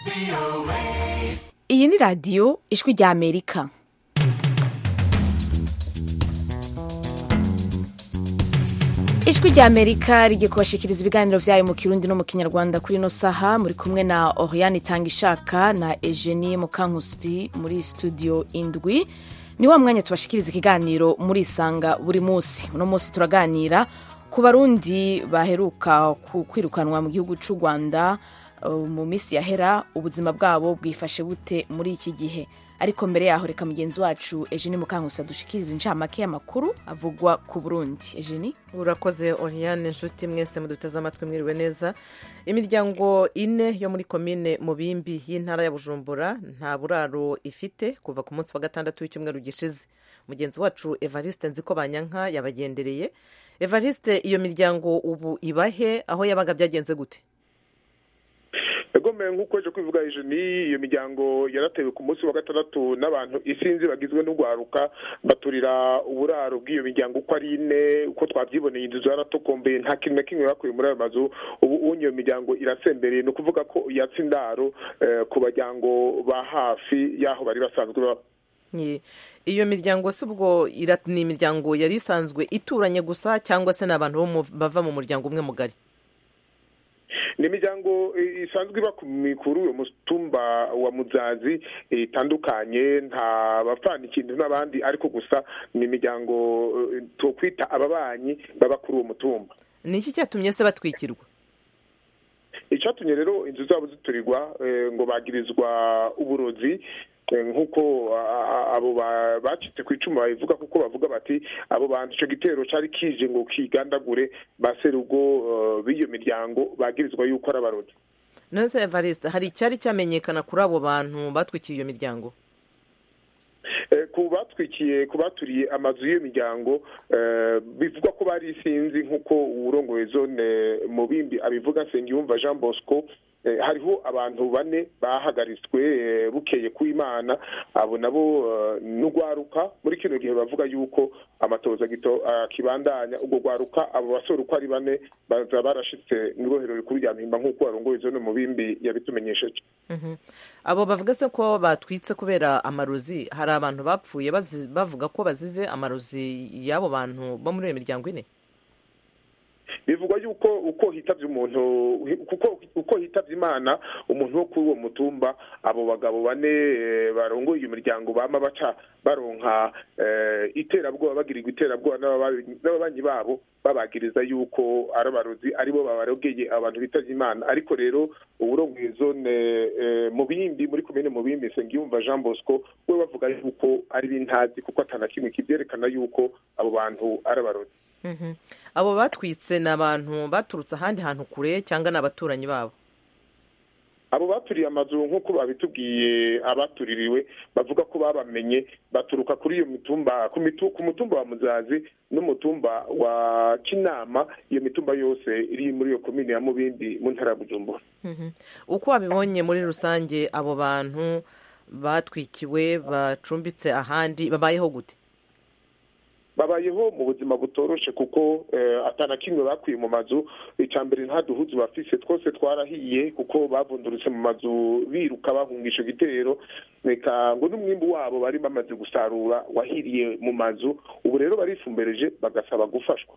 iyi ni radiyo ijwi rya amerika ijwi rya amerika rigiye kubashikiriza ibiganiro vyayo mu kirundi no mu kinyarwanda kuri ino saha muri kumwe na oriane itanga ishaka na eugenie mukankusi muri studio indwi ni wa mwanya tubashikiriza ikiganiro muri isanga buri munsi uno munsi turaganira ku barundi baheruka kwirukanwa mu gihugu c'u rwanda uh, mu minsi yahera ubuzima bwabo bwifashe bute muri iki gihe ariko mbere yaho reka mugenzi wacu Eugenie Mukankusi adushikiriza incamake y'amakuru avugwa ku Burundi Eugenie urakoze Oriane inshuti mwese muduteze amatwi mwiriwe neza imiryango ine yo muri komine mubimbi y'intara ya Bujumbura nta buraro ifite kuva ku munsi wa gatandatu w'icyumweru gishize mugenzi wacu Evariste Nziko Banyanka yabagendereye Evariste iyo miryango ubu ibahe aho yabaga byagenze gute egomeye nk'uko ejo kwivuga ijeni iyo miryango yaratewe ku munsi wa gatandatu n'abantu isinzi bagizwe n'urwaruka baturira uburaro bw'iyo miryango uko ari ine uko twabyiboneye inzu zaratokombeye nta kintu na kimwe bakuye muri ayo mazu ubu unye iyo miryango irasembereye ni ukuvuga ko yatse indaro ku baryango ba hafi y'aho bari basanzwe baba iyo miryango si ubwo ni imiryango yari isanzwe ituranye gusa cyangwa se ni abantu bava mu muryango umwe mugari ni imiryango isanzwe iba kuri uwo mutumba wa muzazi itandukanye nta bapfana ikintu n'abandi ariko gusa ni imiryango twokwita ababanyi baba kuri uwo mutumba ni iki cyatumye se batwikirwa icyatumye rero inzu zabo ziturirwa ngo bagirizwa uburozi nk'uko abo bacitse ku icumu babivuga kuko bavuga bati abo bantu icyo gitero cyari kije ngo kigandagure ba serugo b'iyo miryango bagirizwa yuko ari abarozi none se evariste hari icyari cyamenyekana kuri abo bantu batwikiye iyo miryango ku batwikiye ku baturiye amazu y'iyo miryango bivugwa ko bari isinzi nk'uko uwurongoye zone mu bindi abivuga nsengiyumva jean bosco hariho abantu bane bahagaritswe bukeye ku imana abo nabo n'urwaruka muri kino gihe bavuga yuko amatoza akibandanya ubwo rwaruka abo basore uko ari bane baza barashitse mu ibohero rikuru rya mpimba nk'uko warongoye zone mu bimbi yabitumenyesheje abo bavuga se ko batwitse kubera amarozi hari abantu bapfuye bavuga ko bazize amarozi y'abo bantu bo muri iyo miryango ine bivugwa yuko uko hitavye umuntu kuko uko hitavye imana umuntu wo kuri uwo mutumba abo bagabo bane barongoye iyo miryango bama baca baronka iterabwoba bagirirwa iterabwoba n'ababanyi babo babagiriza yuko ari abarozi aribo babarogeye abantu bitavye imana ariko rero uburongoye zone mu bindi muri komine mu bindi nsengiyumva jean bosco we bavuga yuko ari bintazi kuko atana kimwe kivyerekana yuko abo bantu ari abarozi abo batwitse ni abantu baturutse ahandi hantu kure cyangwa ni abaturanyi babo abo baturiye amazu nk'uko babitubwiye abatuririwe bavuga ko babamenye baturuka kuri iyo mitumba ku mutumba wa muzazi n'umutumba wa kinama iyo mitumba yose iri muri iyo komine ya mubindi mu ntara ya bujumbura uko wabibonye muri rusange abo bantu batwikiwe bacumbitse ahandi babayeho gute babayeho mu buzima butoroshe kuko atana kimwe bakwiye mu mazu icya mbere nta duhuzu bafise twose twarahiye kuko bavundurutse mu mazu biruka bahunga icyo gitero reka ngo n'umwimbu wabo bari bamaze gusarura wahiriye mu mazu ubu rero barifumbereje bagasaba gufashwa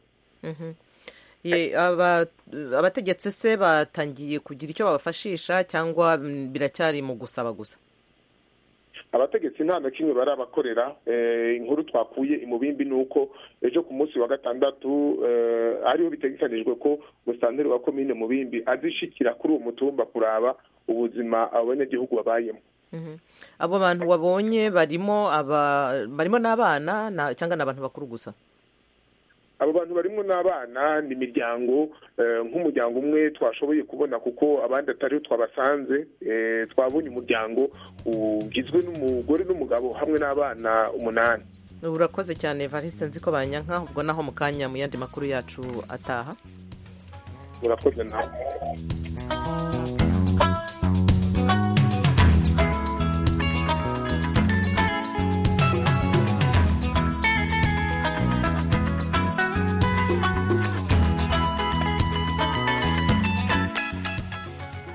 abategetsi se batangiye kugira icyo babafashisha cyangwa biracyari mu gusaba gusa abategetsi nta na kimwe barabakorera inkuru twakuye imubimbi ni uko ejo ku munsi wa gatandatu ariho bitegekanijwe ko musanteri wa komine mubimbi azishikira kuri uwo mutumba kuraba ubuzima abo banyagihugu babayemo abo bantu wabonye barimo barimo n'abana cyangwa ni abantu bakuru gusa abo bantu barimo n'abana ni imiryango nk'umuryango umwe twashoboye kubona kuko abandi atariho twabasanze twabonye umuryango ugizwe n'umugore n'umugabo hamwe n'abana umunani urakoze cyane variste nzi ko banyanka ubwo naho mu kanya mu yandi makuru yacu ataha urakoze nawe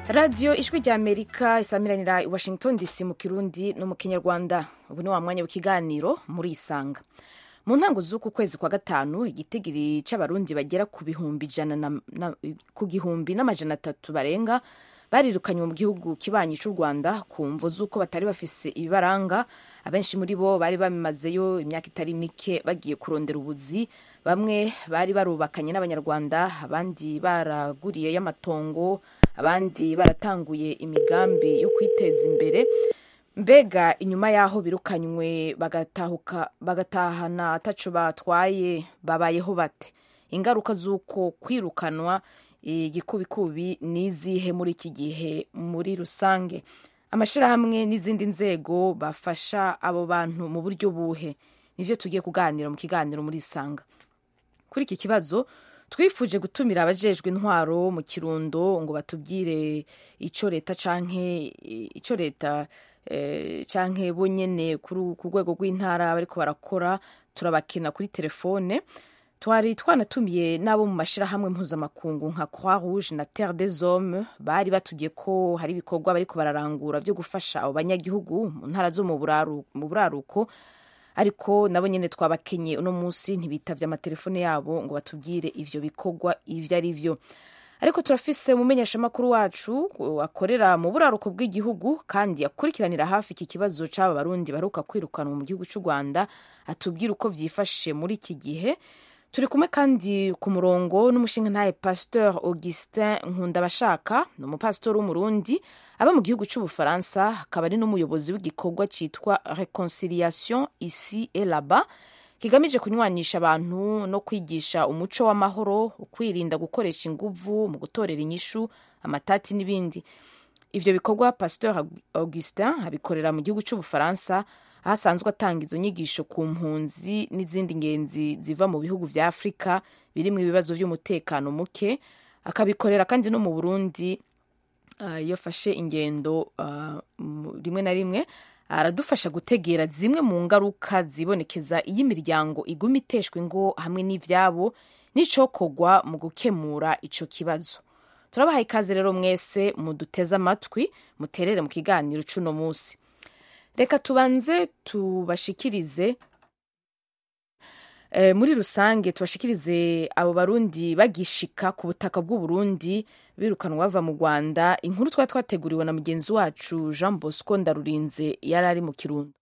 radiyo ijwi rya amerika isamiranira i washington dc mu kirundi no mu kinyarwanda ubu ni wa mwanya w'ikiganiro muri isanga mu ntango z'uku kwezi kwa gatanu igitigiri c'abarundi bagera ku bihumbi ijana na, na, ku gihumbi n'amajana atatu barenga barirukanywe mu gihugu kibanyi c'u rwanda ku mvo z'uko batari bafise ibibaranga abenshi muri bo bari bamazeyo imyaka itari mike bagiye kurondera ubuzi bamwe bari barubakanye n'abanyarwanda abandi baraguriyeyo amatongo abandi baratanguye imigambi yo kwiteza imbere mbega inyuma y'aho birukanywe bagatahuka bagatahana ataco batwaye babayeho bate ingaruka z'uko kwirukanwa igikubikubi n'izihe muri iki gihe muri rusange amashyirahamwe n'izindi nzego bafasha abo bantu mu buryo buhe nivyo tugiye kuganira mu kiganiro muri isanga kuri iki kibazo twifuje gutumira abajejwe intwaro mu kirundo ngo batubwire ico leta canke ico leta eh, canke bo nyene ku rwego rw'intara bariko barakora turabakina kuri telefone twari twanatumiye n'abo mu mashyirahamwe mpuzamakungu nka croix rouge na terre des hommes bari batubwiye ko hari ibikorwa bariko bararangura byo gufasha abo banyagihugu mu ntara zo mu buraruko ariko nabo nyene twabakenye uno munsi ntibitavye amatelefone yabo ngo batubwire ivyo bikorwa ivyo ari vyo ariko turafise umumenyeshamakuru wacu akorera mu buraruko bw'igihugu kandi akurikiranira hafi iki kibazo c'aba barundi baheruka kwirukanwa mu gihugu c'u rwanda atubwira uko vyifashe muri iki gihe turi kumwe kandi ku murongo n'umushingantahe pasteur augustin nkundabashaka ni umupasitori w'umurundi aba mu gihugu c'ubufaransa akaba ari n'umuyobozi w'igikorwa citwa reconciliation ici et là-bas kigamije kunywanisha abantu no kwigisha umuco w'amahoro kwirinda gukoresha inguvu mu gutorera inyishu amatati n'ibindi ivyo bikorwa pasteur augustin abikorera mu gihugu c'ubufaransa aho asanzwe atanga izo nyigisho ku mpunzi n'izindi ngenzi ziva mu bihugu vya afurika birimwo ibibazo vy'umutekano muke akabikorera kandi no mu burundi iyo afashe ingendo rimwe na rimwe aradufasha gutegera zimwe mu ngaruka zibonekeza iyo imiryango iguma iteshwa ingo hamwe n'ivyabo n'icokorwa mu gukemura ico kibazo turabaha ikaze rero mwese muduteze amatwi muterere mu kiganiro c'uno munsi reka tubanze tubashikirize e, muri rusange tubashikirize abo barundi bagishika ku butaka bw'uburundi birukanwa bava mu rwanda inkuru twari twateguriwe na mugenzi wacu jean bosco ndarurinze yari ari mu kirundo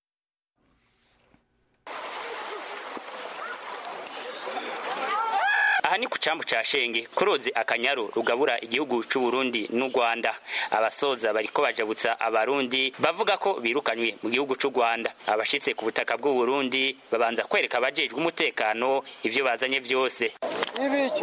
aha ni ku cambu ca shenge ku ruzi akanyaru rugabura igihugu c'uburundi n'u rwanda abasoza bariko bajabutsa abarundi bavuga ko birukanywe mu gihugu c'u rwanda abashitse ku butaka bw'uburundi babanza kwereka abajejwe umutekano ivyo bazanye vyose ibiki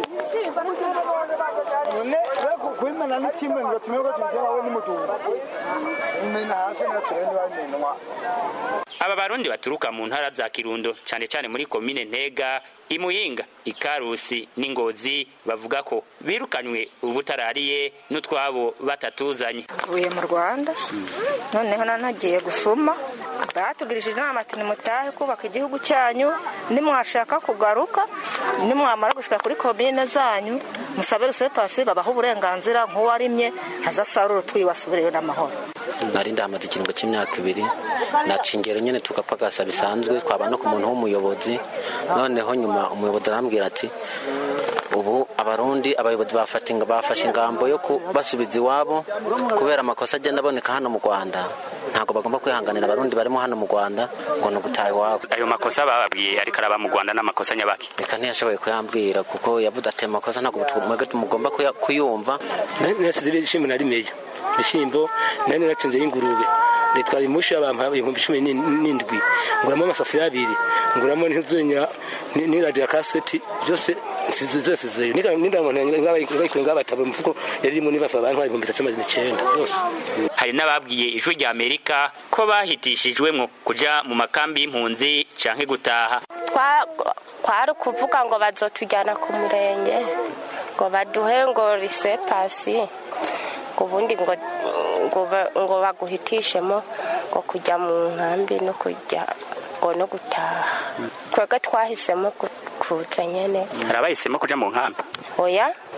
none kwimena n'ikimwe ngo tumenye ko tubigera we n'umutungo imena hasi natwe ntibabimenwa aba barundi baturuka mu ntara za kirundo cane cane muri komine ntega imuyinga ikarusi n'ingozi bavuga ko birukanywe ubutarariye n'utwabo batatuzanye mvuye mu rwanda noneho nanagiye gusuma batugirishije inama ati nimutahe kubaka igihugu cyanyu nimwashaka kugaruka nimwamara gushika kuri komine zanyu musabe rusepasi babaha uburenganzira nk'uwarimye azasarura utwiwe asubireyo n'amahoro nari ndahamaze ikiringo cy'imyaka ibiri naca ingero nyine tugapagasa bisanzwe twaba no ku muntu w'umuyobozi noneho nyuma umuyobozi arambwira ati ubu abarundi abayobozi bafashe ingambo yo kubasubiza iwabo kubera amakosa agenda aboneka hano mu rwanda ntabwo bagomba kwihanganira abarundi barimo hano mu rwanda ngo ni ugutaha iwabo ayo makosa bababwiye ariko araba mu rwanda n'amakosa nyabaki reka ntiyashoboye kuyambwira kuko yavuze ati amakosa ntabwo mugomba kuyumva nasize ibishimbo nari meya ibishyimbo nari naratsinze y'ingurube nitwara imushi abantu ibihumbi cumi n'indwi nguramo amasafuriya abiri nguramo n'inzunya n'iradiyo ya kaseti byose nsize zose zeyo n'indangamuntu ngabataba umufuko yari irimo nibafa abantu ibihumbi bitatu amazina icyenda byose hari n'ababwiye ijwi rya amerika ko bahitishijwemwo kuja mu makambi y'impunzi canke gutaha kwari ukuvuga ngo bazotujyana ku murenge ngo baduhe ngo risepasi ngo ubundi ngo ngo baguhitishemo ngo kujya mu nkambi no kujya ngo no gutaha twebwe twahisemo kuza nyine hari abahisemo kuja mu nkambi oya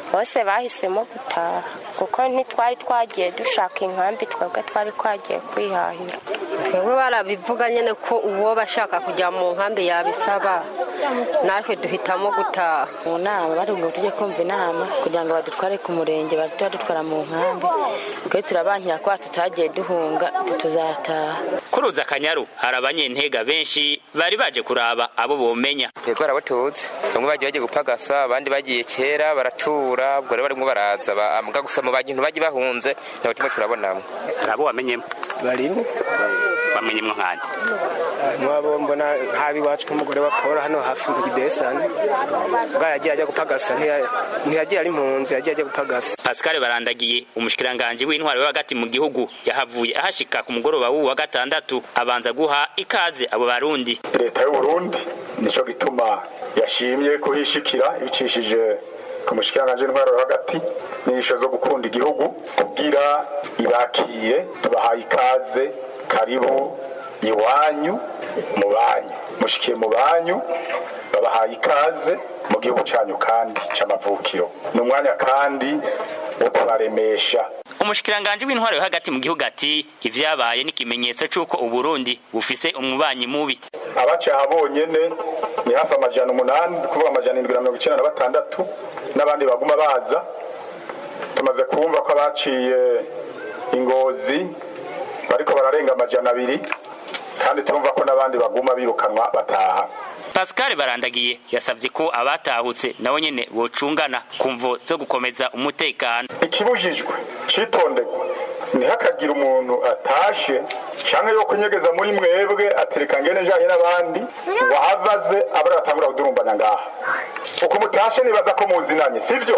bose bahisemo gutaha kuko ntitwari twagiye dushaka inkambi twebwe twari twagiye kwihahira twebwe barabivuga nyine ko uwo bashaka kujya mu nkambi yabisaba natwe duhitamo gutaha mu nama bari ngo tujye kumva inama kugira ngo badutware ku murenge bahite badutwara mu nkambi twe turabankira ko tutagiye duhunga tuzataha kuruza akanyaru hari abanyentega benshi bari baje kuraba abo bomenya yego barabatuzi bamwe bagiye bagiye gupagasa abandi bagiye kera baratura ubwo rero barimo baraza muga gusa mu bantu bagiye bahunze ntabwo turimo turabonamo hari abo wamenyemo barimo bamenyemo nkande mwabo mbona nk'abiwacu nk'umugore wa paul hano hafi mu kidesani bwa yagiye ajya gupagasa ntiyagiye ari impunzi yagiye ajya gupagasa pascal barandagiye umushikiranganji w'intwaro yo hagati mu gihugu yahavuye ahashika ku mugoroba w'uwu wa gatandatu abanza guha ikaze abo barundi leta y'uburundi nicyo gituma yashimye kuhishikira ibicishije ku mushikiranganji w'intwaro yo hagati n'inyigisho zo gukunda igihugu kugira ibakiye tubahaye ikaze karibu iwanyu mu banyu mushikiye mu banyu babahaye ikaze mu gihugu cyanyu kandi cy'amavukiro ni umwanya kandi wo kubaremesha umushikiranganji w'intwaro yo hagati mu gihugu ati ivyabaye ni ikimenyetso c'uko uburundi bufise umubanyi mubi abacaha bonyene ni hafi amajana umunani kuvuga amajana indwi na mirongo icenda na batandatu n'abandi baguma baza tumaze kumva ko abaciye ingozi bariko bararenga amajana abiri kandi turumva ko n'abandi baguma birukanwa bataha pascal barandagiye yasavye ko abatahutse nabo nyene bocungana ku mvo zo gukomeza umutekano ikibujijwe citonderwa ntihakagira umuntu atashe canke yo kunyegeza muri mwebwe atereka ngene njanye n'abandi ngo ahavaze abari batangura kudurumbana ngaha uko mutashe nibaza ko muzinanye sivyo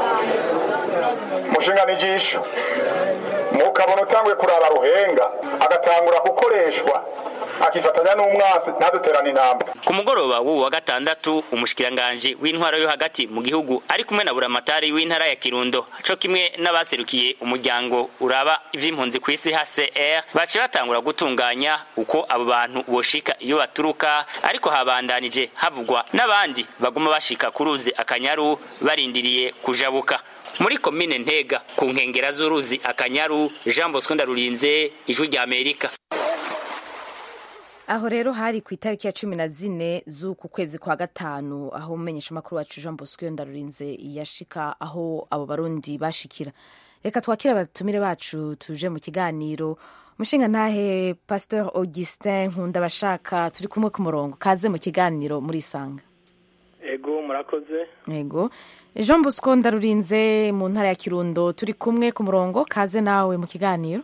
mushingana ijisho mukabona utanguye kuraba ruhenga agatangura gukoreshwa akifatanya n'umwansi ntaduterane intambwe ku mugoroba w'uwu wa gatandatu umushikiranganji w'intwaro yo hagati mu gihugu ari kumwe na buramatari w'intara ya kirundo co kimwe n'abaserukiye umuryango uraba ivy'impunzi ku isi hcr baciye batangura gutunganya uko abo bantu boshika iyo baturuka ariko habandanije havugwa n'abandi baguma bashika ku ruzi akanyaru barindiriye kujabuka muri komine ntega ku nkengera z'uruzi akanyaru jean bosco ndarurinze ijwi rya amerika aho rero hari ku itariki ya cumi na zine z'uku kwezi kwa gatanu aho umumenyesha amakuru wacu jean bosco ndarurinze yashika aho abo barundi bashikira reka twakire abatumire bacu tuje mu kiganiro umushinga ntahe pasteur augustin nkunda bashaka turi kumwe ku murongo kaze mu kiganiro muri isanga ego murakoze ego jean bosco ndarurinze mu ntara ya kirundo turi kumwe ku murongo kaze nawe mu kiganiro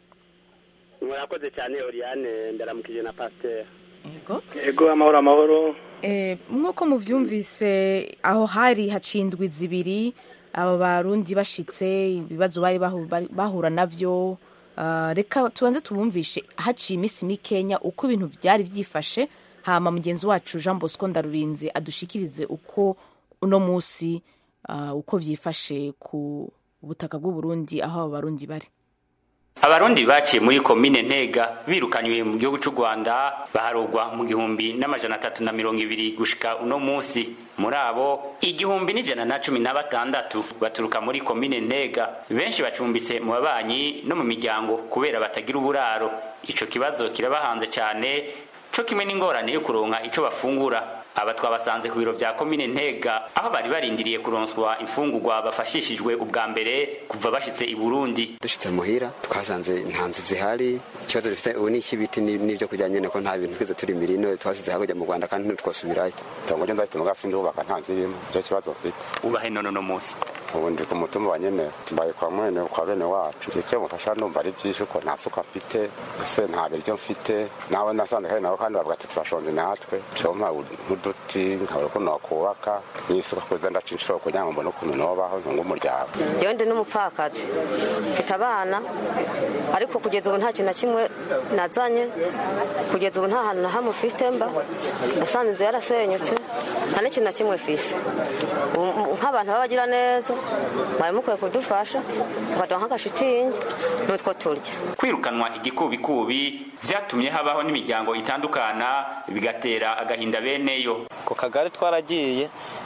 murakoze cyane oriane ndaramukije na pasiteri ego ego amahoro amahoro nk'uko mubyumvise aho hari hacindwa zibiri abo barundi bashitse ibibazo bari bahura nabyo reka tubanze tubumvishe haciye iminsi mikenya uko ibintu byari byifashe hama mugenzi wacu jean bosco ndarurinze adushikirize uko uno munsi uko byifashe ku butaka bw'uburundi aho abo barundi bari abarundi baciye muri komine ntega birukanywe mu gihugu cy'u rwanda baharugwa mu gihumbi n'amajana atatu na mirongo ibiri gushika uno munsi muri abo igihumbi n'ijana na cumi na batandatu baturuka muri komine ntega benshi bacumbitse mu babanyi no mu miryango kubera batagira uburaro ico kibazo kirabahanze cyane co kimwe n'ingorane yo kuronka ico bafungura aba twabasanze ku biro vya komine ntega aho bari barindiriye kuronswa imfungurwa bafashishijwe ubwa mbere kuva bashitse i burundi dushitse muhira twasanze nta nzu zihari ikibazo dufite ubu ni icy'ibiti n'ibyo kurya nyene ko nta bintu twize turi mirino twasize hakurya mu rwanda kandi ntitwosubirayo itongo ryo ndafite muga sinzi ubaka nta nzu irimo nicyo kibazo mfite ubahe none uno munsi ubu ndi ku mutumba wa nyene mbaye kwa mwene kwa bene wacu icyo mufasha numva ari byinshi uko nta suka mfite ese nta biryo mfite nawe nasanze kandi nabo kandi bavuga ati turashonje natwe compa nk'uduti nkabura ukuntu wakubaka n'isuka kuza ndaca inshuro kugira ngo mbone ukuntu nobaho ntunga umuryango jewe ndi n'umupfakazi mfite abana ariko kugeza ubu nta kintu na kimwe nazanye kugeza ubu nta hantu na hamwe ufite mba nasanze inzu yarasenyutse nta n'ikintu na kimwe fise nk'abantu babagira neza mwari mukwiye kudufasha mukaduha nk'agashitingi n'utwo turya kwirukanwa igikubikubi vyatumye habaho n'imiryango itandukana bigatera agahinda beneyo ku kagari twaragiye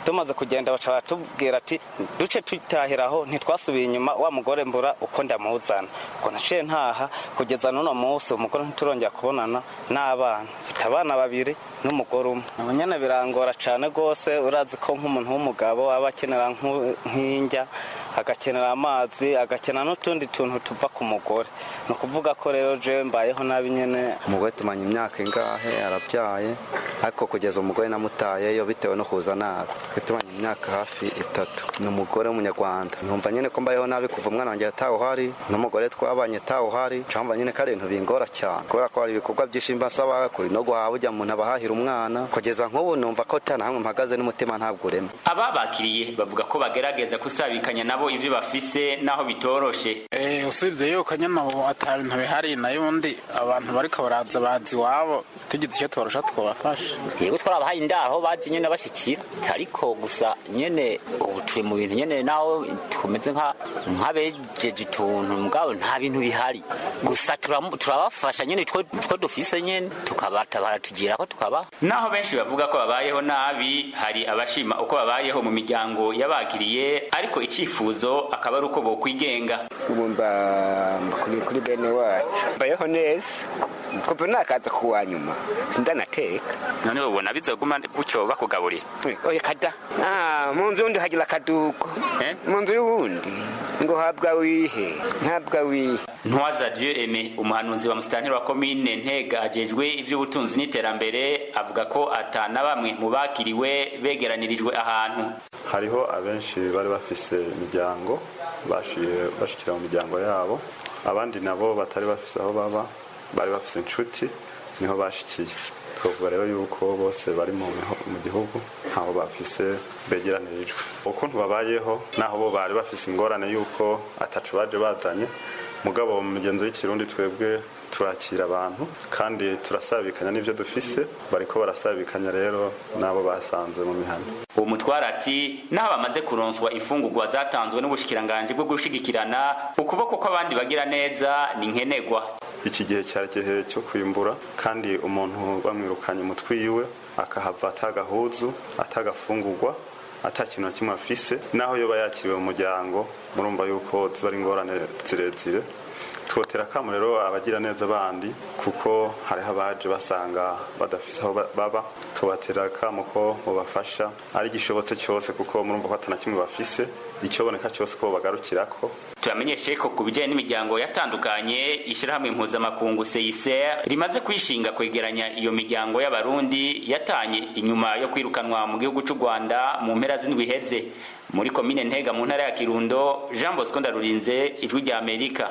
tumaze kugenda baca baratubwira ati duce tutahiraho ntitwasubiye inyuma wa mugore mbura uko ndamuzana ubwo naciye ntaha kugeza n'uno munsi umugore ntiturongera kubonana n'abana mfite abana babiri n'umugore umwe ubu nyine birangora cyane rwose urazi ko nk'umuntu w'umugabo aba akenera nk'u- nk'indya agakenera amazi agakenera n'utundi tuntu tuva ku mugore ni ukuvuga ko rero jewe mbayeho nabi nyine umugore tumanye imyaka ingahe arabyaye ariko kugeza umugore namutayeyo bitewe no kuza nabi twe tumanye imyaka hafi itatu ni umugore w'umunyarwanda numva nyine ko mbayeho nabi kuva umwana wanjye atawuhari n'umugore twabanye atawuhari camba nyine ko ari ibintu bingora cyane kubera ko hari ibikorwa byinshi mba nsaba kuri no guhaha ujya umuntu abahahira umwana kugeza nk'ubu numva ko tana hamwe mpagaze n'umutima ntabwo urema ababakiriye bavuga ko bagerageza kusabikanya nabo ivyo bafise naho bitoroshe Eh, usibye yuko nyine ubu ata bintu bihari nayo ubundi abantu bariko baraza bazi iwabo tugize icyo tubarusha twabafasha yego twarabahaye indaho baje nyene bashikira ariko gusa nyene ubu turi mu bintu nyene naho tumeze nka nk'abejeje utuntu mugabo nta bintu bihari gusa turamu- turabafasha nyene two two dufise nyene tukabatabara tugira ko tukabaha naho benshi bavuga ko babayeho nabi hari abashima uko babayeho mu miryango y'abakiriye ariko icyifuzo akaba ari uko bokwigenga ubu mba kuri kuri bene wacu mbayeho neza kuva nakaza kuwa nyuma sindanateka none ubona bizoguma gutyo bakugaburira oya kada ah mu nzu yundi hagira akaduko mu nzu y'uwundi ngo habwa wihe ntabwa wihe ntwaza dieu aime umuhanuzi wa musitanteri wa komine ntega ajejwe iby'ubutunzi n'iterambere avuga ko ata na bamwe mu bakiriwe begeranirijwe ahantu hariho abenshi bari bafise imiryango bashiye bashikira mu miryango yabo abandi nabo batari bafise aho baba bari bafise inshuti niho bashikiye twavuga rero yuko bose bari mu miho- mu gihugu ntaho bafise begeranirijwe ukuntu babayeho naho bo bari bafise ingorane yuko atacu baje bazanye mugabo mu migenzo y'ikirundi twebwe turakira abantu kandi turasabikanya n'ibyo dufise bariko barasabikanya rero n'abo basanze mu mihana uwo mutwara ati naho bamaze kuronswa imfungurwa zatanzwe n'ubushikiranganji bwo gushigikirana ukuboko kw'abandi bagira neza ni nkenegwa iki gihe cyari igihe cyo kwimbura kandi umuntu bamwirukanye umutwe iwe akahava atagahuzu atagafungurwa ata kintu na kimwe afise naho yoba yakiriwe mu muryango murumva yuko ziba ari ingorane zirezire twotera akamu rero abagira neza bandi kuko hariho abaje basanga badafise aho ba- baba tubatera akamu ko mubafasha ari igishobotse cyose kuko murumva ko atana kimwe bafise icyoboneka cyose ko bagarukirako turamenyeshe ko ku bijyanye n'imiryango yatandukanye ishyirahamwe mpuzamakungu seiser rimaze kwishinga kwegeranya iyo miryango y'abarundi yatanye inyuma yo kwirukanwa mu gihugu cy'u rwanda mu mpera z'indwi iheze muri komine ntega mu ntara ya kirundo jean bosco ndarurinze ijwi rya amerika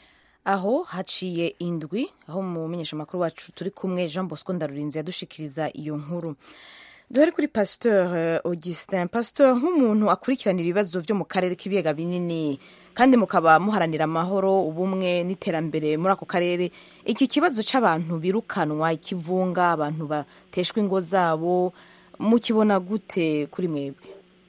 aho haciye indwi aho mu menyeshamakuru wacu turi kumwe jean bosco ndarurinze yadushikiriza iyo nkuru duhere kuri pasteur eh, augustin pasteur nk'umuntu akurikiranira ibibazo byo mu karere k'ibiyaga binini kandi mukaba muharanira amahoro ubumwe n'iterambere muri ako karere iki kibazo cy'abantu birukanwa ikivunga abantu bateshwa ingo zabo mukibona gute kuri mwebwe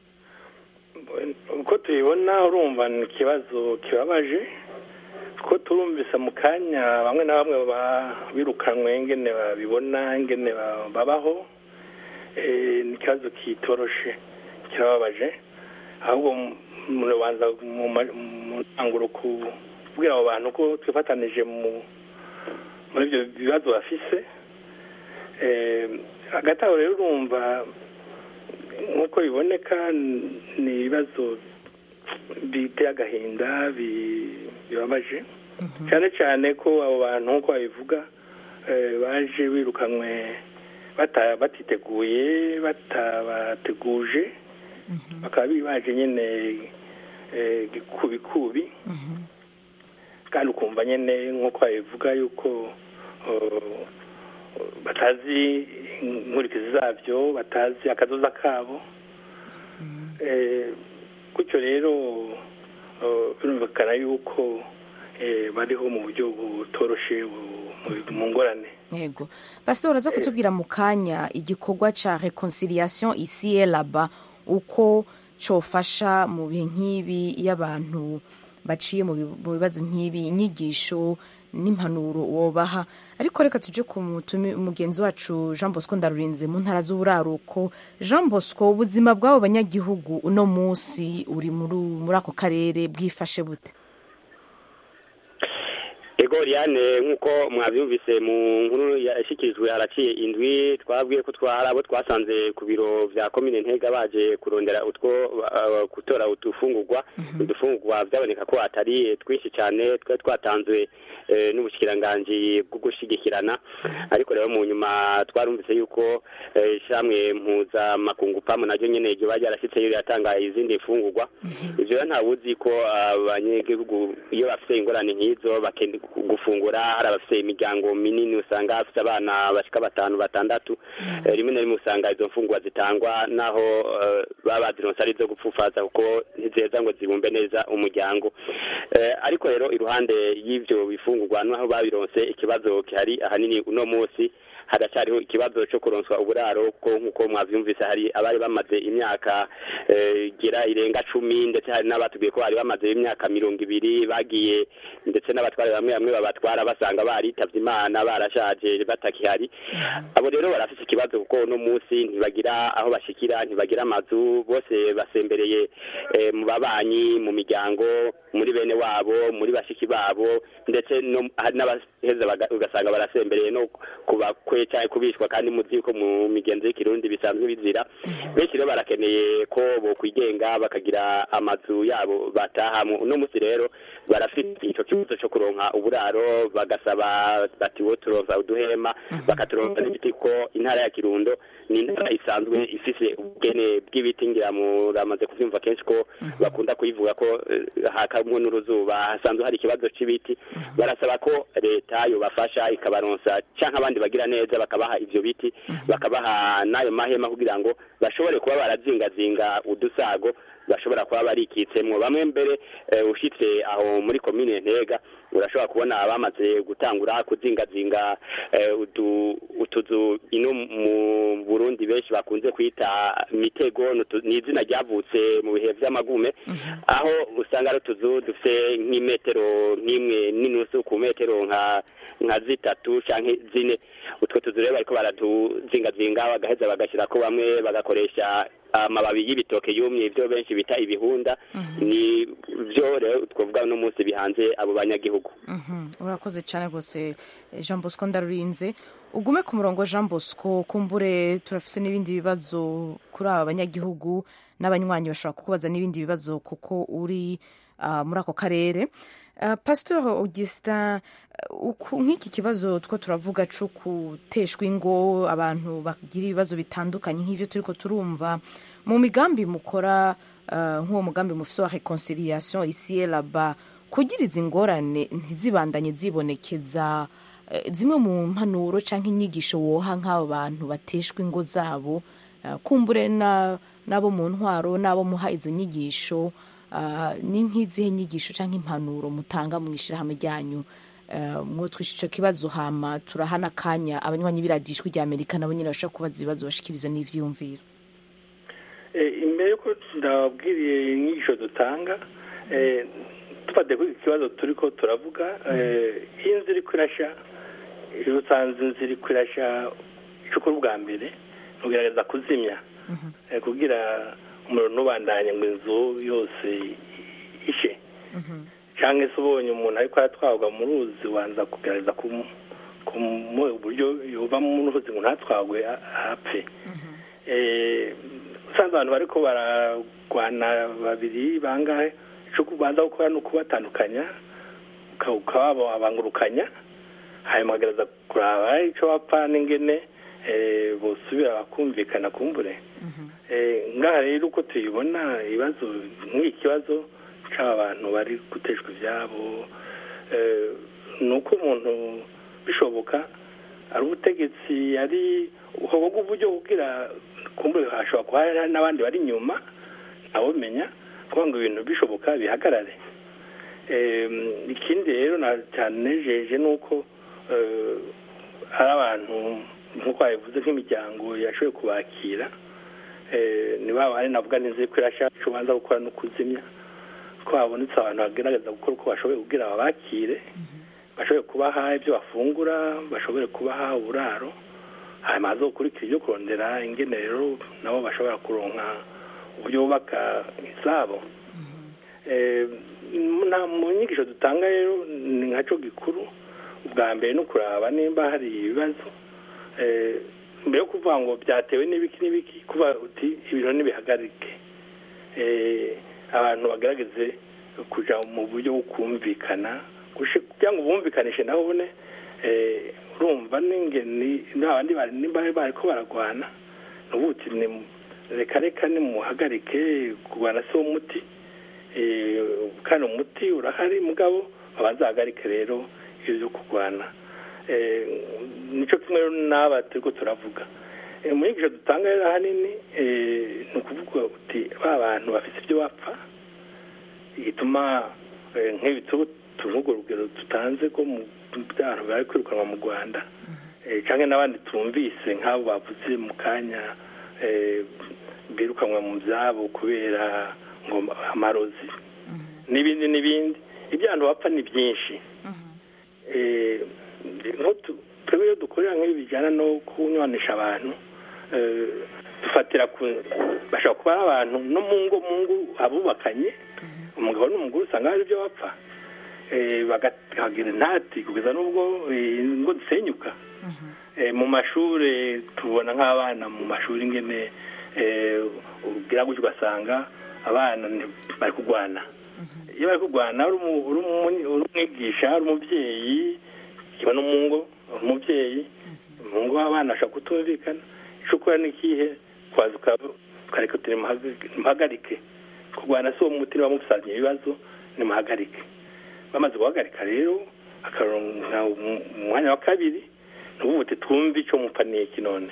uko tubibona urumva ni ikibazo kibabaje ko turumvise mu kanya bamwe na bamwe ba- birukanwe ingene babibona ingene ba- babaho Eh, ni ikibazo kitoroshe kirababaje ahubwo murabanza mu ma- mu ntanguro kubwira abo bantu ko twifatanije mu muri ibyo bibazo bafise Eh, hagati aho rero urumva nk'uko biboneka ni ibibazo biteye agahinda bi- bibabaje cyane cyane ko abo bantu nk'uko babivuga eh, baje birukanwe bata- batiteguye batabateguje bakaba bibaje nyine eh, gikubikubi kandi ukumva nyine nk'uko babivuga yuko oh, batazi inkurikizi zabyo batazi akazoza kabo Eh, gutyo rero eh, birumvikana yuko eh, bariho mu buryo butoroshe bu- mu- mu ngorane yego pastor uraza kutubwira mu kanya igikorwa ca reconciliation ici et là-bas uko cofasha mu bihe nk'ibi iyo abantu baciye mu bi- mu bibazo nk'ibi inyigisho n'impanuro wobaha ariko reka tuje ku mutumi umugenzi wacu jean bosco ndarurinze mu ntara z'uburaruko jean bosco ubuzima bw'abo banyagihugu uno munsi uri muri muri ako karere bwifashe bute ego Liane nk'uko mwabyumvise mu nkuru yashyikirijwe haraciye indwi twabwiye ko twari abo twasanze ku biro bya komine ntega baje kurondera utwo uh, gutora udufungurwa udufungurwa byaboneka ko atari twinshi cyane twari twatanzwe eh, n'ubushikiranganji bwo gushyigikirana ariko rero mu nyuma twarumvise yuko eh, ishyirahamwe mpuzamakungu pamu naryo nyene ryo bari ryarashyitse riratanga izindi mfungurwa ivyo rero ntawuzi ko abanyagihugu iyo bafite ingorane nk'izo bakenda gufungura hari abafite imiryango minini usanga bafite abana bashika batanu batandatu Eh, rimwe na rimwe usanga izo mfungurwa zitangwa naho eh, baba bazironse ari izo gupfufaza kuko ntizeza ngo zibumbe neza umuryango Eh, ariko rero iruhande y'ivyo bifungurwa naho babironse ikibazo gihari ahanini uno munsi haracyariho ikibazo cyo kuronswa uburaro kuko nk'uko mwavyumvise hari abari bamaze imyaka eh, gira irenga cumi ndetse hari n'abatubwiye ko bari bamaze imyaka mirongo ibiri bagiye ndetse n'abatwara bamwe bamwe babatwara basanga baritavye imana barashaje batakihari abo rero barafise ikibazo kuko uno munsi ntibagira aho bashikira ntibagira amazu bose basembereye eh, mu babanyi mu miryango muri bene wabo muri bashiki babo ndetse no hari n'abaheza baga- ugasanga barasembereye no kubakwe cyangwa kubishwa kandi muzi ko mu migenzo y'ikirundi bisanzwe bizira benshi rero barakeneye ko bokwigenga bakagira amazu yabo batahamo uno munsi rero barafite ico kibazo cyo kuronka uburaro bagasaba bati wo turonsa uduhema bakaturonsa n'ibiti ko intara ya kirundo ni intara isanzwe ifise ubwene bw'ibiti ngira muramaze kuvyumva kenshi ko bakunda kuyivuga ko eh, hakamwo n'uruzuba hasanzwe hari ikibazo c'ibiti barasaba ko leta yobafasha ikabaronsa canke abandi bagira neza bakabaha ivyo biti bakabaha n'ayo mahema kugira ngo bashobore kuba barazingazinga udusago bashobora kuba barikitsemwo bamwe mbere eh, ushitse aho muri komine ntega urashobora kubona abamaze gutangura kuzingazinga eh, udu- utuzu ino mu burundi benshi bakunze kwita mitego n'utu- ni izina ryavutse mu bihe vy'amagume aho usanga ari utuzu dufite nk'imetero nk'imwe n'inusu ku metero nka nka zitatu canke zine utwo tuzu rero bariko baratuzingazinga bagaheza bagashyirako bamwe bagakoresha amababi y'ibitoke yumye ibyo benshi bita ibihunda ni byo rero twavuga uno munsi bihanze abo banyagihugu Mhm, urakoze cyane rwose eh, jean bosco ndarurinze ugume ku murongo jean bosco kumbure turafise n'ibindi bibazo kuri aba banyagihugu n'abanywanyi bashobora kukubaza n'ibindi bibazo kuko uri ah, muri ako karere Uh, pastor augustin uh, uku- nk'iki kibazo two turavuga co guteshwa ingo abantu bagira ibibazo bitandukanye nk'ivyo turiko turumva mu migambi mukora uh, nk'uwo mugambi mufise wa reconciliation ici et là-bas kugira izi ngorane ntizibandanye zibonekeza eh, zimwe mu mpanuro canke inyigisho woha nk'abo bantu bateshwa ingo zabo eh, kumbure na- n'abo mu ntwaro n'abo muha izo nyigisho ah, ni nk'izihe nyigisho canke impanuro mutanga mu ishirahamwe ryanyu Eh, mwotwisha ico kibazo hama turahana akanya abanywanyi b'iradijwi rya amerika nabo nyene bashobora kubaza ibibazo bashikiriza n'ivyiyumviro Eh, imbere yuko ndababwiriye inyigisho dutanga eh, tufate kuri iki kibazo turiko turavuga eh, iyo inzu iriko irasha iyo usanze inzu iriko irasha ico ukora ubwa mbere ugerageza kuzimya eh, kugira umuriro ntubandanye ngo inzu yose ishe cyangwa se ubonye umuntu ariko aratwarwa mu ruzi ubanza kugerageza kumu- kumuha uburyo yuva mu ruzi ngo ntatwagwe a- apfe Eh, usanze abantu bariko baragwana babiri bangahe ico kubanza gukora ni ukubatandukanya uka- ukababangurukanya hanyuma ukagerageza kuraba ico bapfa n'ingene eh, bosubira bakumvikana kumbure Eh, ngaha rero uko tubibona ibibazo nk'iki kibazo c'aba bantu bari guteshwa ivyabo eh, ni uko umuntu bishoboka ari ubutegetsi ari uhoboga uburyo kugira kumbure hashobora kuba hari n'abandi bari inyuma ntawumenya kugira ngo ibintu bishoboka bihagarare Em, ikindi rero na cyane nejeje ni uko eh, hari abantu nk'uko babivuze nk'imiryango yashoboye kubakira eh, ni ba bari navuga neza ko irasha icyo ubanza gukora no kuzimya twabonetse abantu bagerageza gukora uko bashoboye kugira babakire bashobore kubaha ibyo bafungura bashobore kubaha uburaro hanyuma haza gukurikira ibyo kurondera ingenero nabo bashobora kuronka uburyo bubaka izabo Eh, na- mu nyigisho dutanga rero ni nkaco gikuru ubwa mbere ni ukuraba nimba hari ibibazo Eh, mbere yo kuvuga ngo byatewe n'ibiki n'ibiki kuba uti ibintu ntibihagarike Eh, abantu bagerageze kuja mu buryo bwo kumvikana gushi- kugira ngo bumvikanishe nabo bone eh, urumva n'ingeni n'abandi bari nimba bariko baragwana nubuti ni reka reka nimuhagarike kurwana si wo muti Eh, kandi umuti urahari mugabo abazahagarike rero ibyo byo kurwana Eh, nico kimwe rero n'aba turiko turavuga Eh, mu nyigisho dutanga rero ahanini eh, ni ukuvuga uti ba bantu bafite ibyo bapfa igituma eh, nk'ibi tu- tuvuga urugero tutanze ko mu byaro bari kwirukanwa mu rwanda Eh, canke n'abandi tumvise nk'abo bavuze mu kanya eh, birukanwa mu byabo kubera ngo amarozi n'ibindi n'ibindi ibyo abantu bapfa ni byinshi Eh, nk'utu- twebwe iyo dukorera nk'ibi bijyana no kunywanisha abantu eh, dufatira ku bashobora kuba ari abantu no mu ngo mu ngo abubakanye umugabo n'umugore usanga hari ibyo bapfa Eh, bakagira intati kugeza n'ubwo eh, ingo zisenyuka Eh, mu mashuri tubona nk'abana mu mashuri ingene eh, ugira gutyo ugasanga abana ni- bari kurwana iyo bari kurwana uri umu- uri umu- uri umwigisha uri umubyeyi kiba no mu ngo uri umubyeyi mu ngo abana bashobora kutumvikana icyo ukora ni ikihe kwaza uka- ukareka uti nimuhagarike- nimuhagarike kurwana si uwo muti niba mufitanye ibibazo nimuhagarike bamaze guhagarika rero akaronka umu- umwanya wa kabiri nubu uti twumve icyo mupaniye iki none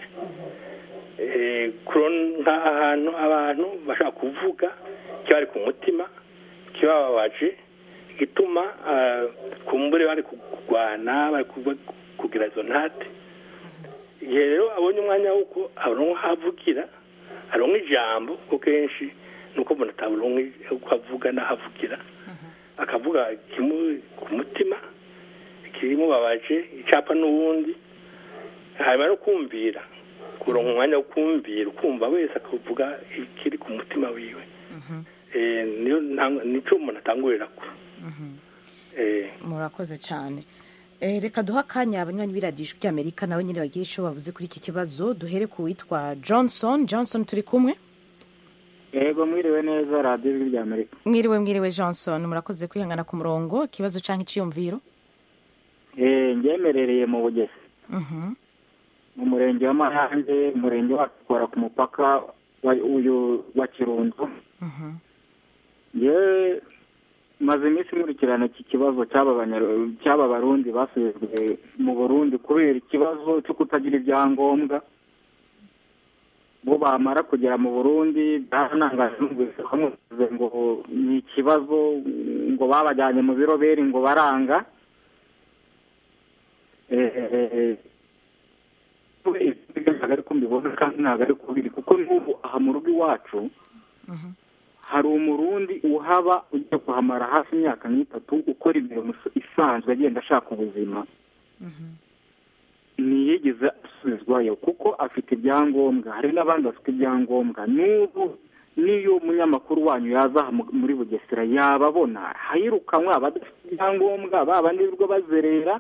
Eh, kuronka ahantu abantu bashaka kuvuga kibari ku mutima kibababaje gituma ah, kumbure bari kurwana bari kuva- kugira izo ntate igihe rero abonye umwanya w'uko aronka havugira aronka ijambo kuko kenshi nuko umuntu ataronka uko avuga n'aho avugira akavuga kimuri ku mutima kimubabaje icapa n'uwundi hanyuma no kumvira kuronka umwanya wo kumvira ukumva wese akavuga ikiri ku mutima wiwe Eh, niyo ntang- nico umuntu atangurira ko Eh, murakoze cyane Eh, reka duha akanya abanywanyi b'iradiyo ry'amerika nawe nyine bagira icyo bavuze kuri iki kibazo duhere ku witwa johnson johnson turi kumwe yego mwiriwe neza radiyo ijwi rya amerika mwiriwe mwiriwe johnson murakoze kwihangana ku murongo ikibazo cyangwa icyiyumviro Eh, ngemerereye mu bugezi Mhm. mu murenge wa mayange umurenge wacu ukora ku mupaka wa- uyu wa kirundo Mhm. ngewe maze iminsi nkurikirana iki kibazo cy'aba banyar- cy'aba barundi basubijwe mu burundi kubera ikibazo cyo kutagira ibyangombwa bo bamara kugera mu burundi byaranangaje numvise bamuvuze ngo ni ikibazo ngo babajyanye mu biroberi ngo baranga Eh, ntabwo ari ko mbibona kandi ntabwo ari ko biri kuko n'ubu aha mu rugo iwacu hari umurundi uhaba ugiye kuhamara hafi imyaka nk'itatu ukora imirimo isanzwe agenda ashaka ubuzima ntiyigeze asubizwayo kuko afite ibyangombwa hari n'abandi bafite ibyangombwa n'ubu n'iyo umunyamakuru wanyu yaza aha mu- muri bugesera yababona hayirukanwa abadafite ibyangombwa ba bandi birirwa bazerera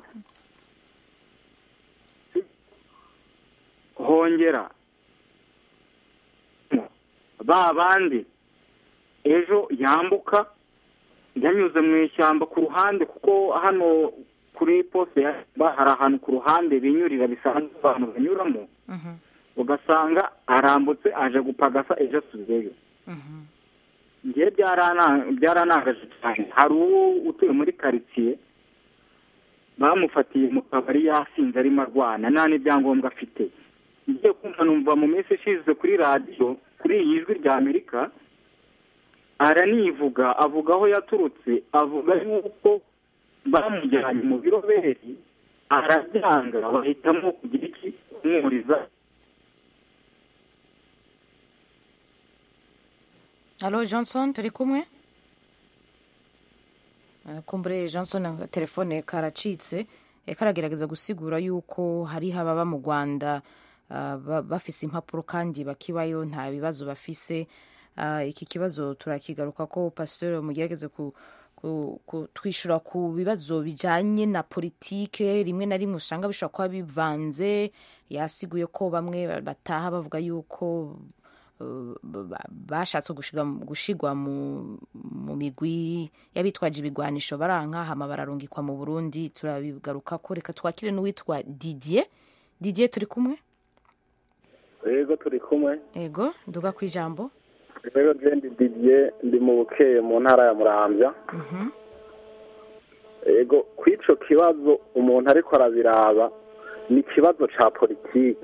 hongera ba bandi ejo yambuka yanyuze mu ishyamba ku ruhande kuko hano kuri poste ya ba- hari ahantu ku ruhande binyurira bisanzwe abantu banyuramo ugasanga arambutse aje gupagasa ejo asubiyeyo ngewe byarana- byaranangaje cyane hari uwo utuye muri karitsiye bamufatiye mu kabari yasinze arimo arwana nta n'ibyangombwa afite ngiye kumva numva mu minsi ishize kuri radiyo kuri iyi jwi rya amerika aranivuga avuga aho yaturutse avuga yuko bamujyanye mu biroberi arabyanga bahitamo kugira iki kumwuriza Halo Johnson turi kumwe Eh, kumbure johnson telefone karacitse eh, karagerageza gusigura yuko hariho ababa mu rwanda ah, ba- bafise impapuro kandi bakibayo nta bibazo bafise Ah, iki kibazo turakigaruka ko pasiteri mugerageze ku ku- ku- twishura ku bibazo bijanye na politike rimwe na rimwe usanga bishobora kuba bivanze yasiguye ko bamwe bataha bavuga yuko uh, ba- bashatse gushigwa gushigwa mu mu migwi y'abitwaje ibigwanisho baranka hama bararungikwa mu Burundi turabigaruka ko reka twakire n'uwitwa Didier Didier turi kumwe yego turi kumwe ego nduga ku ijambo rero jendi didier ndi mu bukeye mu ntara ya muramvya Mhm. yego ku ico kibazo umuntu ariko arabiraba ni ikibazo ca politiki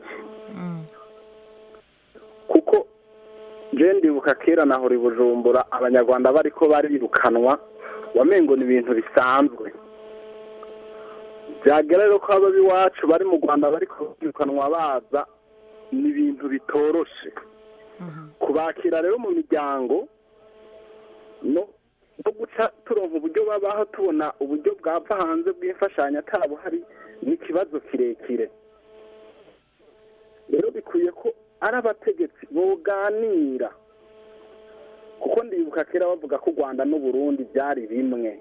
kuko je ndibuka kera nahora i bujumbura abanyarwanda bariko barirukanwa wamengo ni ibintu bisanzwe byagera rero ko aba iwacu bari mu rwanda bariko birukanwa baza ni ibintu bitoroshe kubakira rero mu miryango no no guca turonka uburyo babaho tubona uburyo bwava hanze bw'imfashanyo atabuhari ni ikibazo kirekire rero bikwiye ko ari abategetsi boganira kuko ndibuka kera bavuga ko u rwanda n'uburundi byari bimwe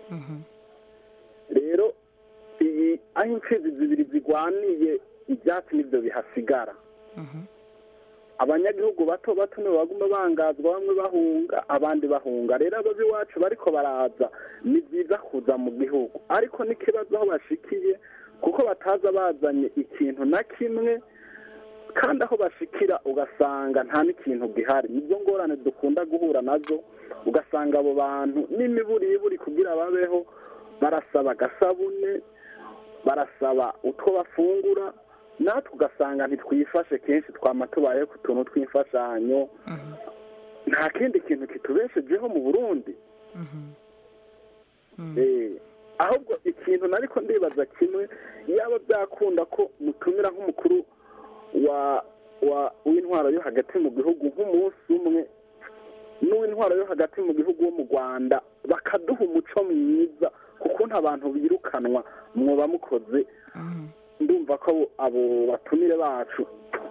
rero iyi aho imfizi zibiri zigwaniye ibyatsi nibyo bihasigara abanyagihugu bato bato nibo baguma bangazwa bamwe bahunga abandi bahunga rero abo iwacu bariko baraza ni byiza kuza mu gihugu ariko n'ikibazo aho bashikiye kuko bataza bazanye ikintu na kimwe kandi aho bashikira ugasanga nta n'ikintu gihari nibyo ngorane dukunda guhura nazo ugasanga abo bantu n'imiburiburi kugira babeho barasaba agasabune barasaba utwo bafungura natwe ugasanga ntitwifashe kenshi twama tubayeho ku tuntu tw'imfashanyo nta kindi kintu kitubeshejeho mu burundi Eh, ahubwo ikintu nariko ndibaza kimwe yaba byakunda ko mutumira nk'umukuru wa wa w'intwaro yo hagati mu gihugu nk'umunsi umwe n'uw'intwaro yo hagati mu gihugu wo mu rwanda bakaduha umuco mwiza kuko nta bantu birukanwa mwoba mukoze ndumva ko abo- abo batumire bacu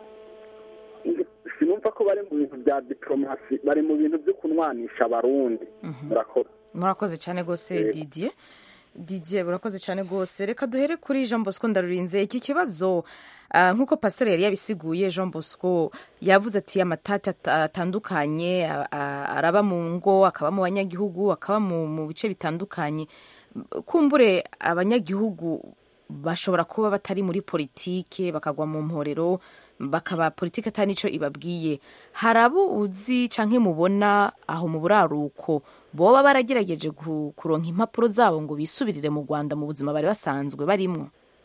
sinumva ko bari mu bintu bya diplomasi bari mu bintu byo kunwanisha abarundi murakora murakoze cyane rwose Yego. didier didier murakoze cyane rwose reka duhere kuri jean bosco ndarurinze iki kibazo ah, nk'uko pasiteri yari yabisiguye jean bosco yavuze ati amatati at- atandukanye a- a- araba mu ngo akaba mu banyagihugu akaba mu mu bice bitandukanye kumbure abanyagihugu bashobora kuba batari muri politike bakagwa mu mporero bakaba politike atari nicyo ibabwiye hari abo uzi canke mubona aho mu buraruko boba baragerageje ku- kuronka impapuro zabo ngo bisubirire mu rwanda mu buzima bari basanzwe barimwo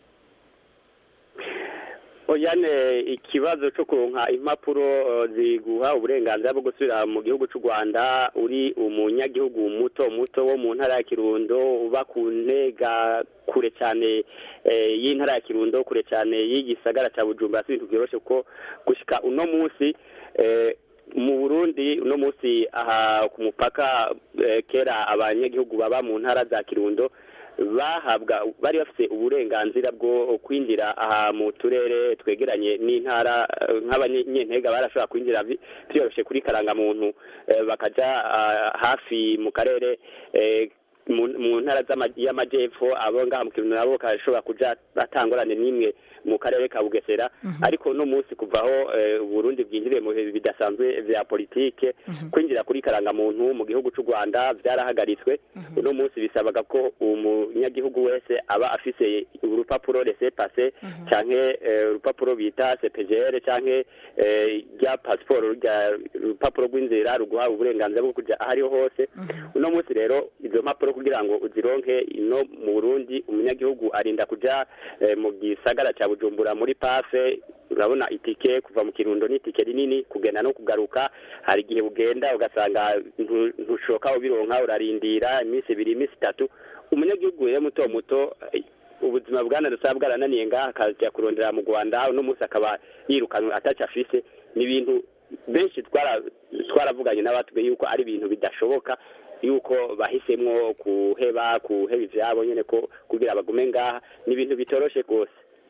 oyane ikibazo cyo kuronka impapuro eh, ziguha uburenganzira bwo gusubira mu gihugu cy'u rwanda uri umunyagihugu muto muto wo mu ntara ya kirundo uba ku ntega kure cyane eh, y'intara ya kirundo kure cyane y'igisagara cya bujumbura si ibintu byoroshe kuko gushika uno munsi eh, mu burundi uno munsi aha ku mupaka eh, kera abanyagihugu baba mu ntara za kirundo bahabwa bari bafite uburenganzira bwo kwinjira aha mu turere twegeranye n'intara eh, nk'abanyentega barashobora kwinjira vi- byoroshye kuri karangamuntu eh, bakaja ah, hafi mu karere eh, mu mu ntara z'ama- y'amajyepfo abo ngaha mu kirundo nabo bakashobora kuja batangorane n'imwe mu karere ka bugesera ariko uno munsi kuvaho eh, uburundi bwinjiriye mu bihe bidasanzwe vya politike kwinjira kuri karangamuntu mu gihugu cy'u rwanda byarahagaritswe uno munsi bisabaga ko umunyagihugu wese aba afise urupapuro rese pase canke eh, urupapuro bita cpgr canke eh, rya pasiporo rya urupapuro rw'inzira ruguha uburenganzira bwo kuja aho ariho hose uno munsi rero izo mpapuro kugira ngo uzironke ino mu burundi umunyagihugu arinda kuja eh, mu gisagara ca bujumbura muri pafe urabona itike kuva mu kirundo ni itike rinini kugenda no kugaruka hari igihe ugenda ugasanga ntu- ntushoka ubironka urarindira iminsi ibiri iminsi itatu umunyagihugu rero muto muto eh, ubuzima bwanarusaba bwarananiye ngaha akajya kurondera mu rwanda uno munsi akaba yirukanwe ataco afise ni ibintu benshi twara- twaravuganye n'abatubwiye yuko ari ibintu bidashoboka yuko bahisemwo kuheba kuheba ivyabo nyene ko kugira bagume ngaha ni ibintu bitoroshe rwose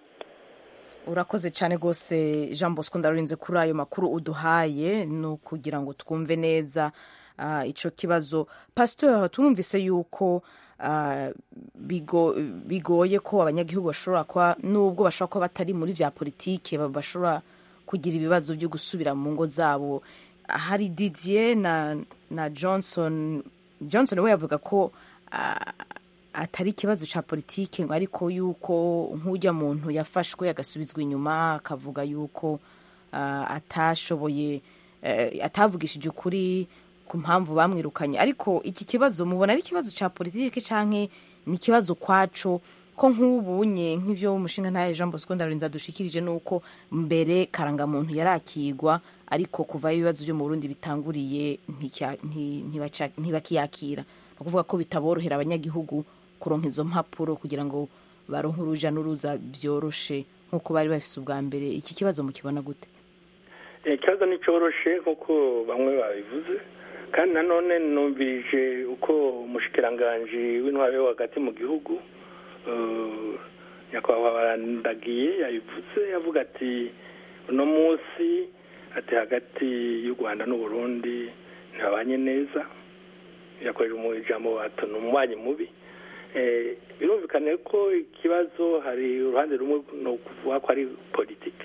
urakoze cyane rwose jean bosco ndarurinze kuri ayo makuru uduhaye ni ukugira ngo twumve neza ah, ico kibazo pasitori turumvise yuko ah, bigo- bigoye ko abanyagihugu bashobora kuba nubwo bashobora kuba batari muri vya politike ba- bashobora kugira ibibazo byo gusubira mu ngo zabo hari didier na, na johnson johnson we yavuga ko ah, atari ikibazo cya politike ngo ariko yuko nk'ujya muntu yafashwe agasubizwa inyuma akavuga yuko ah, atashoboye eh, atavugishije ukuri ku mpamvu bamwirukanye ariko iki kibazo mubona ari ikibazo cya politike cyangwa ni ikibazo kwaco ko nk'ubunye nk'ibyo umushinga ntaye jean bosco ndarurinze adushikirije ni uko mbere karangamuntu yarakigwa ariko kuva ibibazo byo mu burundi bitanguriye nticya- nti- ntibaca- ntibakiyakira ni ukuvuga ko bitaborohera abanyagihugu kuronka izo mpapuro kugira ngo baronke uruja n'uruza byoroshe nk'uko bari bafise ubwa mbere iki kibazo mukibona gute Eh, ikibazo nticoroshe nk'uko bamwe babivuze kandi nanone numvirije uko umushikiranganji w'intwaro yo hagati mu gihugu eh, nyakubahwa barandagiye yabivuze yavuga ati uno munsi ati hagati y'u rwanda n'uburundi ntibabanye neza yakoresha mu ijambo bato ni umubanyi mubi Eh, birumvikane ko ikibazo hari uruhande rumwe ni ukuvuga ko ari politiki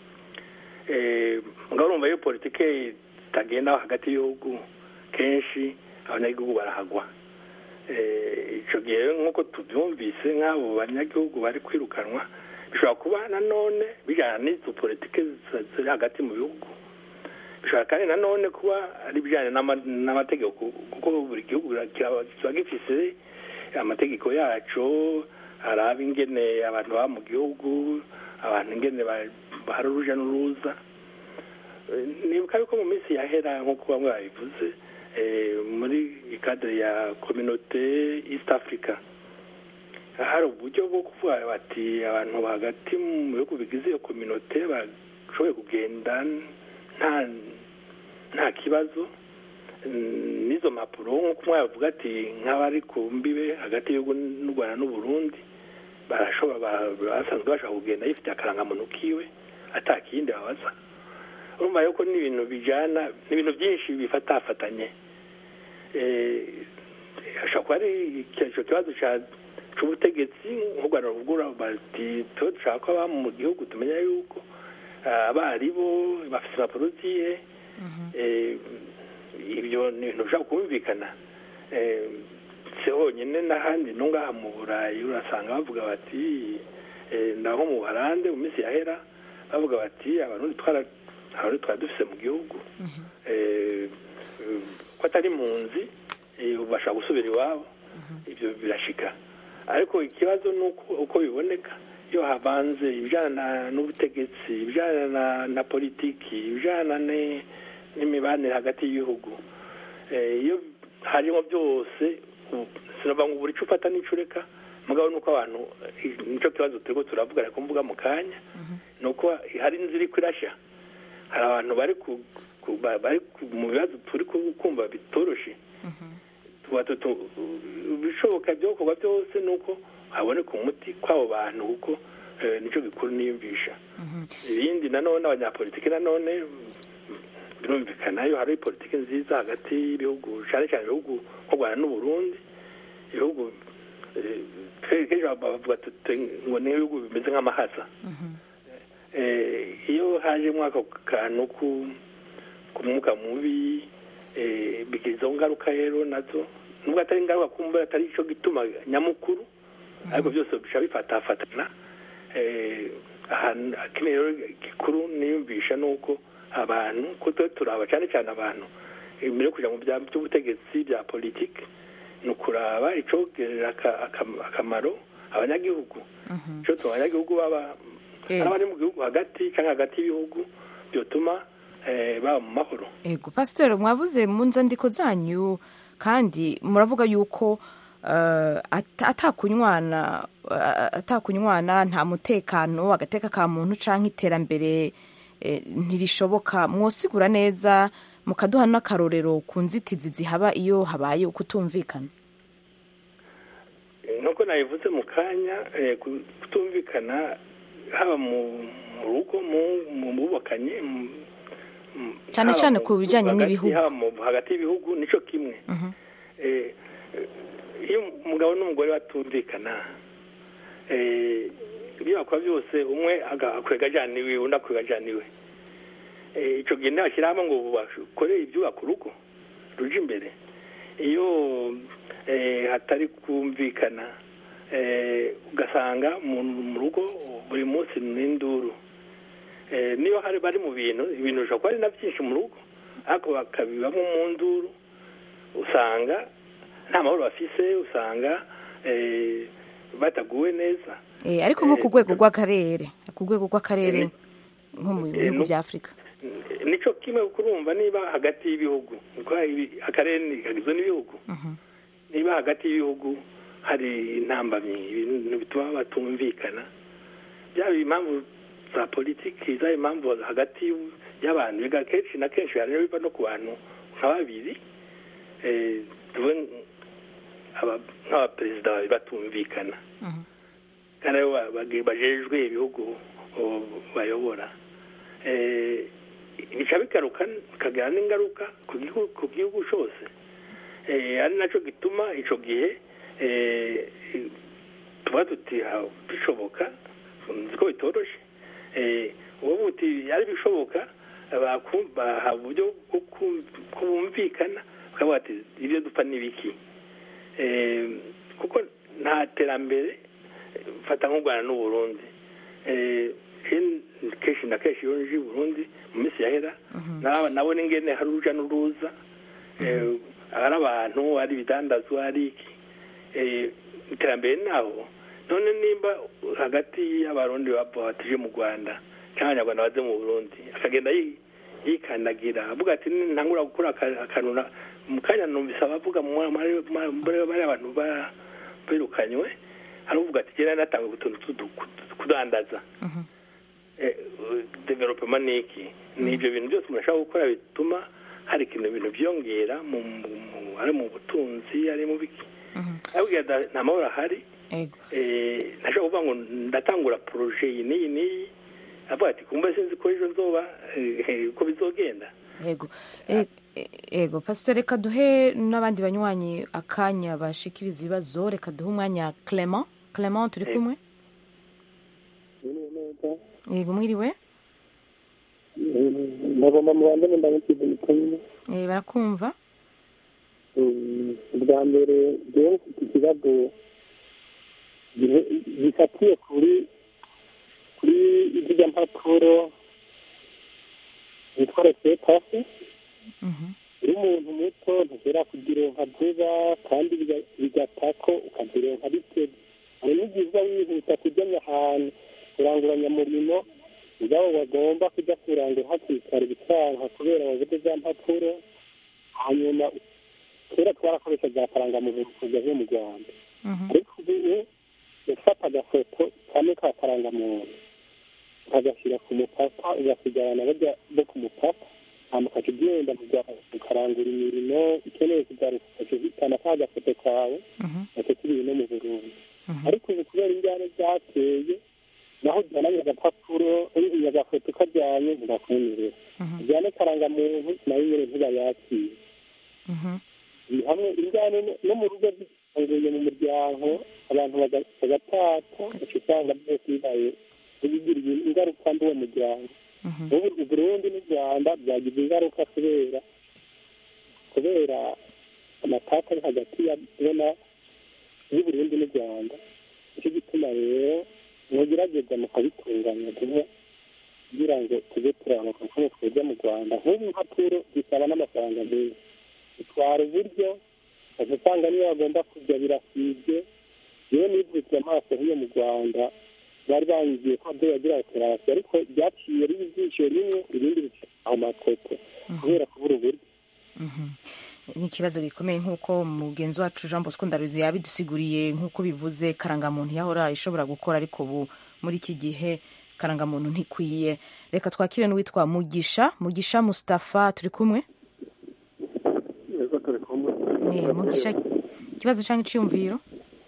Eh, ngaho urumva iyo politike itagenda hagati y'ibihugu kenshi abanyagihugu barahagwa Eh, ico gihe rero nk'uko tubyumvise nk'abo banyagihugu bari kwirukanwa bishobora kuba nanone bijyana n'izo politike zi- ziri hagati mu bihugu bishobora kandi nanone kuba ari ibijyanye n'ama- n'amategeko kuko buri gihugu kiba kiba gifise amategeko yaco araba ingene abantu baba mu gihugu abantu ingene ba- bahari uruja n'uruza Eh, nibuka yuko mu minsi yahera nk'uko bamwe babivuze eh, muri ikadere ya kominote east africa hari uburyo bwo kuvuga bati abantu hagati mu bihugu bigize iyo kominote bashoboye kugenda nta nta kibazo Mm, n'izo mpapuro nk'uko umwe yavuga ati nk'abari ku mbibe hagati y'igihugu n'u rwanda n'uburundi barashobora ba- basanzwe bashobora kugenda yifitiye akarangamuntu kiwe atakindi babaza urumva yuko ni ibintu bijyana ni ibintu byinshi bifatafatanye Eh, hashobora kuba ari icyo kibazo cya- c'ubutegetsi nk'u rwanda ruvugura bati tuba dushaka ko ababa mu gihugu tumenya yuko ah, abari bo bafite impapuro zihe Eh, ibyo ni ibintu bishobora kumvikana Eh, si honyine n'ahandi no ngaha mu burayi urasanga bavuga bati eh, naho mu buharande mu minsi yahera bavuga bati abarundi twara abarundi twari dufise mu gihugu Eh, eh, ko atari impunzi eh, bashaka gusubira iwabo ibyo birashika ariko ikibazo ni uko uko biboneka iyo havanze ibijyana n'ubutegetsi ibijyana na, na politiki ibijyana ne- n'imibanire hagati y'ibihugu Eh, iyo harimo byose u- sinavuga ngo buri ico ufata n'ico ureka mugabo nuko abantu eh, nico kibazo turiko turavugana ku mbuga mu kanya nuko hari inzira iriko irasha hari abantu bari ku, ku, ba- bari ku, mu bibazo turi ku- kumva bitoroshe tuba tutu- ibishoboka byokorwa byose nuko haboneka umuti kw'abo bantu kuko eh, nico gikuru niyumvisha ibindi nanone abanyapolitiki nanone birumvikana iyo hari politiki nziza hagati y'ibihugu cyane cyane ibihugu nk'u rwanda n'uburundi ibihugu eh, kenshi bavuga tuti ngo ni ibihugu bimeze nk'amahasa Eh, iyo hajemo ako kantu ku ku mwuka mubi eh, bigira izo ngaruka rero nazo nubwo atari ingaruka kumva atari ico gituma nyamukuru ariko byose bica bifatafatana eh, ahantu akeneye rero gikuru niyumvisha nuko abantu ko tuba turaba cyane cyane abantu imbere yo kuja mu bya by'ubutegetsi bya politiki ni ukuraba icogerera aka- aka- akamaro abanyagihugu ico tuma abanyagihugu baba Eh. ari abari mu gihugu hagati cyangwa hagati y'ibihugu byotuma eh, baba mu mahoro ego pasiteri mwavuze mu nzandiko zanyu kandi muravuga yuko eh, ata- atakunywana eh, atakunywana nta mutekano agateka ka muntu canke iterambere eh, ntirishoboka mwosigura neza mukaduha n'akarorero ku nzitizi zihaba iyo habaye ukutumvikana nk'uko nabivuze mu kanya eh, ku- kutumvikana haba mu mu rugo mu- mu bubakanye mu- mu- Cyane haba cyane mu- ku bijanye hagati- n'ibihugu. haba mu- hagati y'ibihugu nico kimwe Eh, eh, iyo umugabo n'umugore batumvikana eh, ibyo bakora byose umwe aga- akwega ajana iwe undi akwega ajana iwe Eh, ico gihe ntibashyira hamwe ngo bakore ibyubaka urugo ruje imbere iyo eh, hatari kumvikana eh, ugasanga mu mu rugo buri munsi ni induru Eh, niyo hari bari mu bintu ibintu bishobora kuba ari na byinshi mu rugo ariko bakabibamo mu nduru usanga nta mahoro bafise usanga eh, bataguwe neza Eh, ariko nko ku rwego rw'akarere ku rwego rw'akarere nko mu bihugu bya afurika nico kimwe kurumva niba hagati y'ibihugu kuko ibi- akarere ni- kagizwe n'ibihugu niba hagati y'ibihugu hari intambamyi ibintu bituma batumvikana byaba impamvu za politiki zaba impamvu hagati y'abantu biga kenshi na kenshi hari biva no ku bantu nka babiri eh, tuvuge aba- nk'abaperezida babiri batumvikana kandi aribo ba- ba- bajejwe ibihugu o, bayobora Eh, bica bigaruka bikagira n'ingaruka ku gihugu ku gihugu cyose Eh, ari nacyo gituma icyo gihe eh, tuba tuti ha- bishoboka nzi ko bitoroshe Eh, uwo buti ari bishoboka baku- baha uburyo bwo ku- ko bumvikana bakavuga ati ibyo dupfa ni biki Eh, kuko nta terambere fata nk'u rwanda n'uburundi Eh, ken- kenshi na kenshi iyo nje i burundi mu minsi yahera naba- nabona ingene hari uruja n'uruza Eh, ari abantu ari ibidandazwa ari iki Eh, iterambere naho none nimba hagati y'abarundi bava batije mu rwanda cyangwa abanyarwanda baze mu burundi akagenda yi- yikandagira avuga ati ntangura gukora aka- akantu na- mu kanya numvise abavuga mu mwa- muri muri bari abantu ba- birukanywe hari uvuga ati genda natanga utuntu tudu- kudandaza Eh, development ni iki ni ibyo bintu byose umuntu ashobora gukora bituma hari ikintu ibintu byongera mu mu- mu- ari mu butunzi ari mu biki abwira da- nta mahoro ahari eh, ntashobora kuvuga ngo ndatangura poroje iyi n'iyi n'iyi avuga ati kumva sinzi ko ejo nzoba eh, uko bizogenda yego E- e- yego pasitore reka duhe n'abandi banywanyi akanya bashikiriza ibibazo reka duhe umwanya clement clement turi kumwe yego mwiriwe ndagomba mu banze ndamukiza umutumwa Eh, barakumva ubwa mbere rero mfite ikibazo gihe- gifatiye kuri kuri zirya mpapuro zitwa resepasi uri umuntu muto ntushobora kuzironka vuba kandi biga- bigatako ukazironka biteze hari n'igihe wihuta kujyanya ahantu kuranguranya murimo ubwabo bagomba kujya kurangura hakiri kare bicanka kubera wabuze za mpapuro hanyuma kera twarakoresha za karangamuntu kuza zo mu rwanda ariko ubu ufata agafoto kamwe ka karangamuntu ukagashyira ku mupaka ugasigarana bajya bo ku mupaka hanyuma ukaca ugenda mu rwanda ukarangura imirimo ukeneye kugaruka ukaca uhitana ka gafoto kawe gace kiri no mu burundi ariko ubu kubera injyana zateye naho ujyananye agapapuro uriya agafoto kajyanye ntibakwemerera ujyane karangamuntu nayo nyine ntibayakire ni hamwe injyane no- no mu rugo zisanzuye mu muryango abantu baga- bagatata uca usanga byose bibaye bigiriye ingaruka mbi uwo muryango ubu u burundi n'u rwanda byagize ingaruka kubera kubera amataka ari hagati ya bona y'uburundi n'u rwanda nicyo gituma rero mugerageza mukabitunganya vuba kugira ngo tujye turamuka nk'uko twajya mu rwanda nk'ubu impapuro zisaba n'amafaranga menshi bitwara uburyo ukaza usanga niyo bagomba kujya birasibye yewe nivutse amaso nk'iyo mu rwanda bari bangiye ko abyo yagira operasiyo ariko ryaciye riba ijisho rimwe irindi rica aho makoto kubera kubura uburyo ni ikibazo gikomeye nk'uko mugenzi wacu jean bosco ndaruzi yabidusiguriye nk'uko bivuze karangamuntu yahora ishobora gukora ariko ubu muri iki gihe karangamuntu ntikwiye reka twakire n'uwitwa mugisha mugisha mustapha turi kumwe Eh, mugisha ikibazo cyangwa icyumviro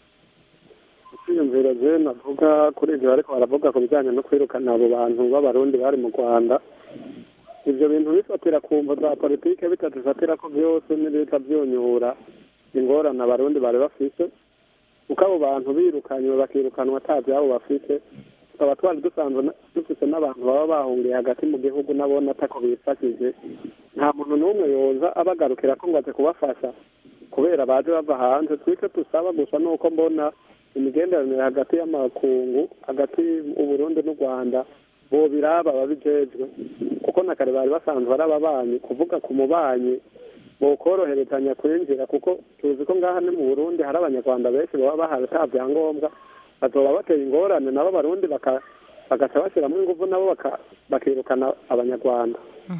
kwiyumvira je navuga kuri ibyo ariko baravuga ku bijyanye no kwirukana abo bantu b'abarundi bari mu rwanda ibyo bintu bifatira ku mvo za politike bitadufatira ko byose n'ibita byunyura ingorane abarundi bari bafise kuko abo bantu birukanywe bakirukanwa ata byabo bafise tukaba twari dusanzwe na- dufise n'abantu baba bahungiye hagati mu gihugu nabona atako bifashije nta muntu n'umwe yoza abagarukira ko ngo aze kubafasha kubera baje bava hanze twicyo dusaba gusa nuko mbona imigenderanire hagati y'amakungu hagati uburundi n'u rwanda bobiraba babijejwe kuko na kare bari basanzwe ari ababanyi kuvuga ku mubanyi bokoroherezanya kwinjira kuko tuzi ko ngaha ni mu burundi hari abanyarwanda benshi baba bahari ata byangombwa bazoba bateye ingorane nabo abarundi baka- bagaca bashyiramo ingufu nabo baka- bakirukana abanyarwanda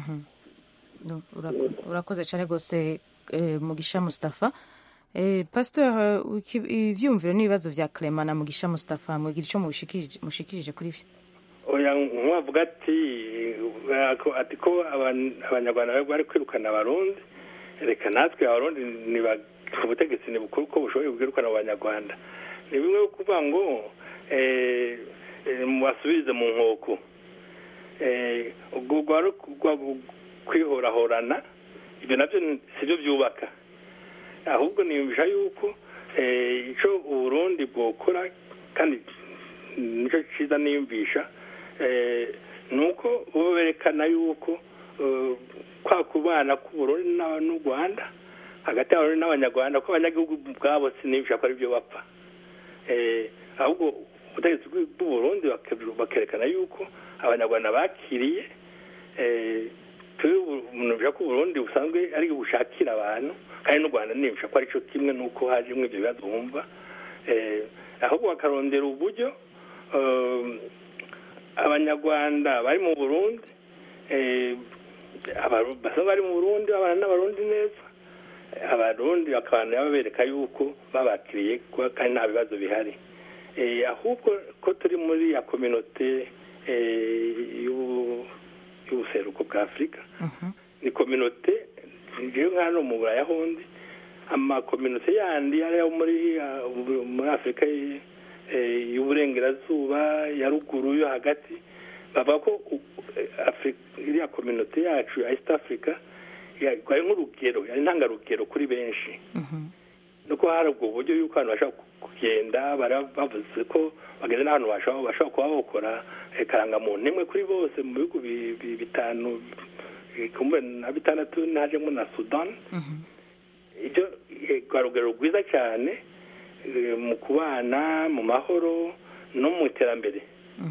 No, urako- urakoze cyane rwose eh, mugisha mustafa Eh, pasteur eh, iki- ivyumviro n'ibibazo vya clement na mugisha mustafa mugira ico mushikirije mushikirije kuri vyo oya nk'uwavuga ati eh, ko- ati ko aban- abanyarwanda bari bari kwirukana abarundi reka natwe abarundi niba ubutegetsi ntibukuru ko bushoboye kwirukana abanyarwanda ni bimwe kuvuga ngo eh, eh, mubasubirize mu nkoko Eh, ubwo rwari rwa- kwihorahorana ibyo nabyo si byo byubaka ahubwo niyumvisha yuko eh, ico uburundi bwokora kandi nicyo cyiza niyumvisha eh, ni uko bo berekana yuko eh, kwa kubana k'uburundi na- n'u rwanda hagati y'abarundi n'abanyarwanda ko abanyagihugu ubwabo sinibisha ko ari byo bapfa Eh, ahubwo ubutegetsi bw'u- bw'uburundi bake- bakerekana yuko abanyarwanda bakiriye eh, twe umuntu ko uburundi busanzwe ari bushakira abantu kandi n'u rwanda nibisha ko aricyo kimwe n'uko hajemo ibyo bibazo bumva Eh, ahubwo bakarondera uburyo eh, abanyarwanda bari mu burundi eh, abaru- basanzwe bari mu burundi babana n'abarundi neza abarundi bakabana babereka yuko babakiriye kuba kandi nta bibazo bihari Eh, ahubwo ko turi muri ya kominote eh, y'ubu- y'ubuseruko bwa afurika ni kominote ngewe nka hano mu buraya hondi amakominote yandi ari ayo muri ah, muri afurika y- eh, y'uburengerazuba ya ruguru yo hagati bavuga ko u- eh, Afri- iriya kominote yacu ya east africa ya- ari nk'urugero yari intangarugero kuri benshi nuko hari ubwo buryo yuko abantu bashobora kugenda bari bavuze ko bagenda n'ahantu bashobora bashobora kuba bakora eh, karangamuntu imwe kuri bose mu bihugu bi- bi- bitanu eh, kumbe na bitandatu najemo na sudan ibyo eh, rwa rugero rwiza cyane eh, mu kubana mu mahoro no mu iterambere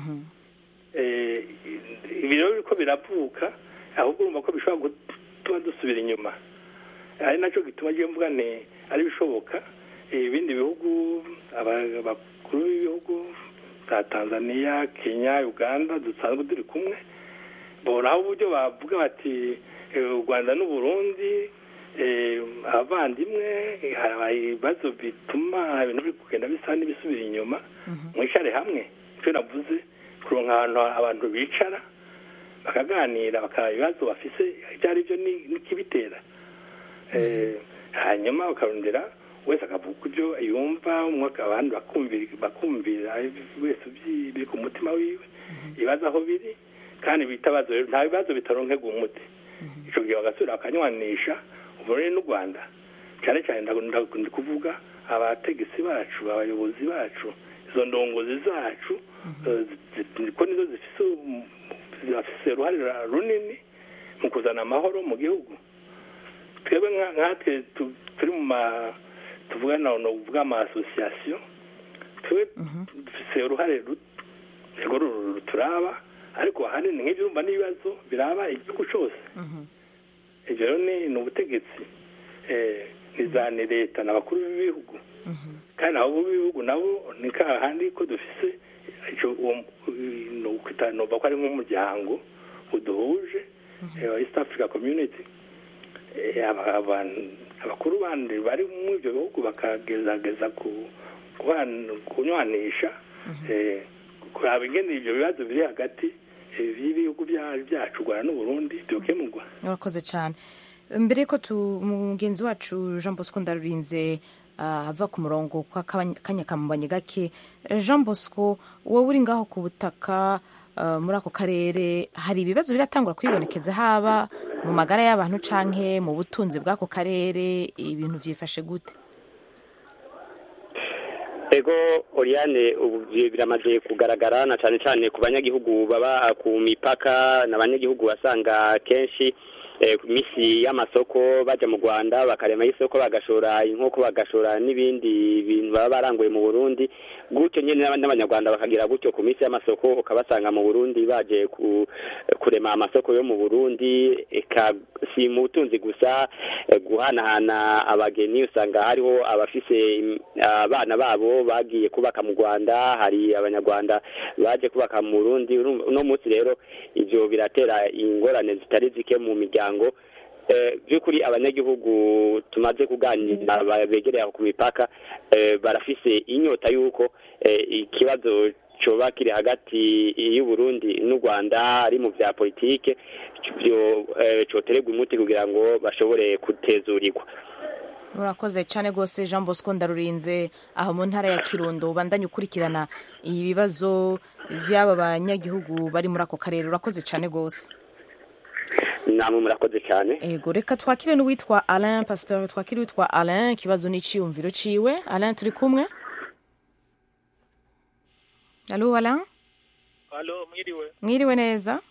Eh, ibi rero biriko biravuka ahubwo urumva ko bishobora gutuma dusubira inyuma ari nacyo gituma agiye mvuga nti ari bishoboka eh, ibindi bihugu aba- abakuru b'ibihugu za tanzania kenya uganda dusanzwe turi kumwe boraho uburyo bavuga bati eh, u rwanda n'uburundi eh, abavandimwe eh, hari ibibazo bituma ibintu biri kugenda bisa n'ibisubira inyuma mwicare hamwe icyo navuze kuronka ahantu abantu bicara bakaganira bakaraba ibibazo bafise ibyo ari byo ni- n'ikibitera Eh, hanyuma bakarondera wese akavuga ibyo yumva umwe abandi bakumvira bakumvira wese ubyi- biri ku mutima wiwe ibibazo aho biri kandi bitabazo rero nta bibazo bitaronkega umuti ico gihe bagasubira bakanywanisha uburundi n'u rwanda cyane cyane ndakunda kuvuga abategetsi bacu abayobozi bacu izo ndongozi zacu eh, zi- zi- ko nizo zifise um- zifise uruhare runini mu kuzana amahoro mu gihugu twebwe nka- nkatwe tu- turi mu ma tuvuga na no kuvuga ama association twe dufise uruhare ru- rwo ru- ruturaba ariko ahanini nk'ibyo urumva n'ibibazo biraba igihugu cyose ibyo rero ni ni ubutegetsi eh, ni za ni leta n'abakuru b'ibihugu kandi abo b'ibihugu nabo ni kahandi ko dufise ico uwo ni ukwita nova ko ari nk'umuryango uduhuje eh, wa east africa community Eh, aba- abantu- abakuru bandi bari muri ibyo bihugu bakagerageza ku- kuban- kunywanisha eh, kuraba ingene ibyo bibazo biri hagati eh, y'ibihugu bya- byacu u rwanda n'uburundi byokemurwa urakoze cyane mbere ko tu- mugenzi wacu jean bosco ndarurinze ah, ava ku murongo kwa kabanya- kanya kamubanye gake Eh, jean bosco wowe uri ngaho ku butaka ah, muri ako karere hari ibibazo biratangura kwibonekeza haba mu magara y'abantu canke mu butunzi bw'ako karere ibintu vyifashe gute ego oriane ubu bi- biramaze kugaragara na cyane cyane ku banyagihugu baba ku mipaka n'abanyagihugu basanga kenshi eh, ku minsi y'amasoko bajya mu rwanda bakarema y'isoko bagashora inkoko bagashora n'ibindi bintu baba baranguye mu burundi gutyo nyine n'aba- n'abanyarwanda bakagira gutyo ku minsi y'amasoko ukabasanga mu burundi baje ku, kurema amasoko yo mu burundi eka si mu butunzi gusa eh, guhanahana abageni usanga hariho abafise im- abana babo bagiye kubaka mu rwanda hari abanyarwanda baje kubaka mu burundi Urumva- uno munsi rero ivyo biratera ingorane zitari zike mu miryango Eh, by'ukuri abanyagihugu tumaze kuganira ba- begereye aho ku mipaka eh, barafise inyota y'uko eh, ikibazo coba kiri hagati y'uburundi n'u rwanda ari mu vya politike byo eh, cotererwa umuti kugira ngo bashobore kutezurirwa urakoze cyane rwose jean bosco ndarurinze aho mu ntara ya kirundo ubandanye ukurikirana ibibazo by'aba banyagihugu bari muri ako karere urakoze cyane rwose namwe murakoze cyane ego reka twakire n'uwitwa alain pasteur twakire uwitwa alain ikibazo n'iciyumviro ciwe alain turi kumwe alo alain halo mwiriwe mwiriwe neza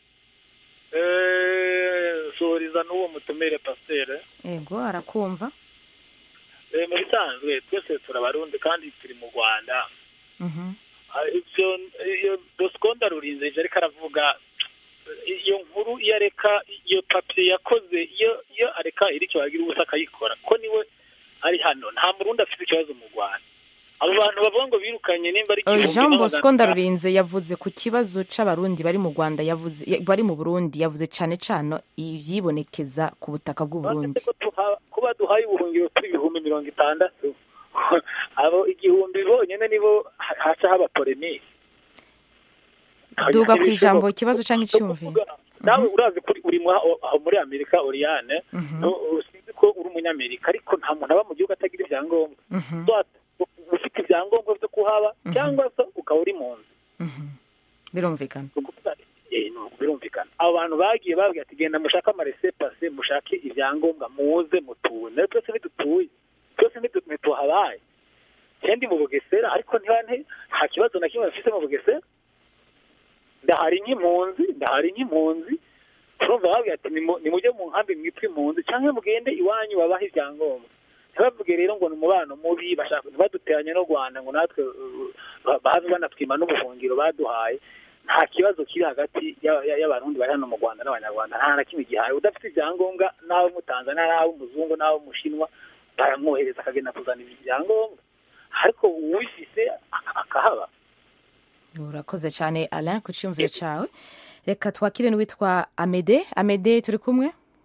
Eh, suhuriza n'uwo mutumire pasiteri ego arakumva Eh, mu bisanzwe twese turabarundi kandi turi mu rwanda Mhm. Ah, ivyo iyo bosco ndarurinze ivyo ariko aravuga iyo nkuru iyo areka iyo papiye yakoze iyo iyo areka iri cyo agira ubusa akayikora ko niwe ari hano nta murundi afite ikibazo mu rwanda abo bantu bavuga ngo birukanye nimba ari Eh, igihumbi jean n'amagana bosco ndarurinze yavuze ku kibazo c'abarundi bari mu rwanda yavuze ya- bari mu burundi yavuze cane cane ivyibonekeza ku butaka bw'uburundi ko tuha- kuba duhaye ubuhungiro turi ibihumbi mirongo itandatu abo igihumbi bonyene nibo ha- haca haba polemike duga ku ijambo ikibazo canke iciyumviro nawe urazi ko uri mu- aho muri amerika oriane Mhm. no- usinzi ko uri umunyamerika ariko nta muntu aba mu gihugu atagira ibyangombwa Mhm. So, ufite ibyangombwa byo kuhaba cyangwa se ukaba uri mu nzu birumvikana Eh, no, birumvikana abo bantu bagiye babwira ati genda mushake amarese pase mushake ibyangombwa muze mutuye nayo twese ntidutuye twese ntidu- ntituhabaye kendi mu bugesera ariko ntiba nti- nta kibazo na kimwe bafite mu bugesera ndahari nk'impunzi ndahari nk'impunzi turumva babwira ati "Nimu- nimujye mu nkambi mwitwe impunzi cyangwa mugende iwanyu babahe ibyangombwa ntibavuge rero ngo ni umubano mubi bashaka ntibaduteranye n'u rwanda ngo natwe uh, ba- baze banatwima n'ubuhungiro baduhaye nta kibazo kiri hagati ya- ya- y'abarundi bari hano mu rwanda n'abanyarwanda nta na kimwe gihaye udafite ibyangombwa n'abo mutanzania n'abo muzungu n'abo mushinwa baramwohereza akagenda kuzana ibyangombwa ariko uwifise aka- akahaba urakoze cyane alain ku cyumviro cyawe reka twakire n'uwitwa amede amede turi kumwe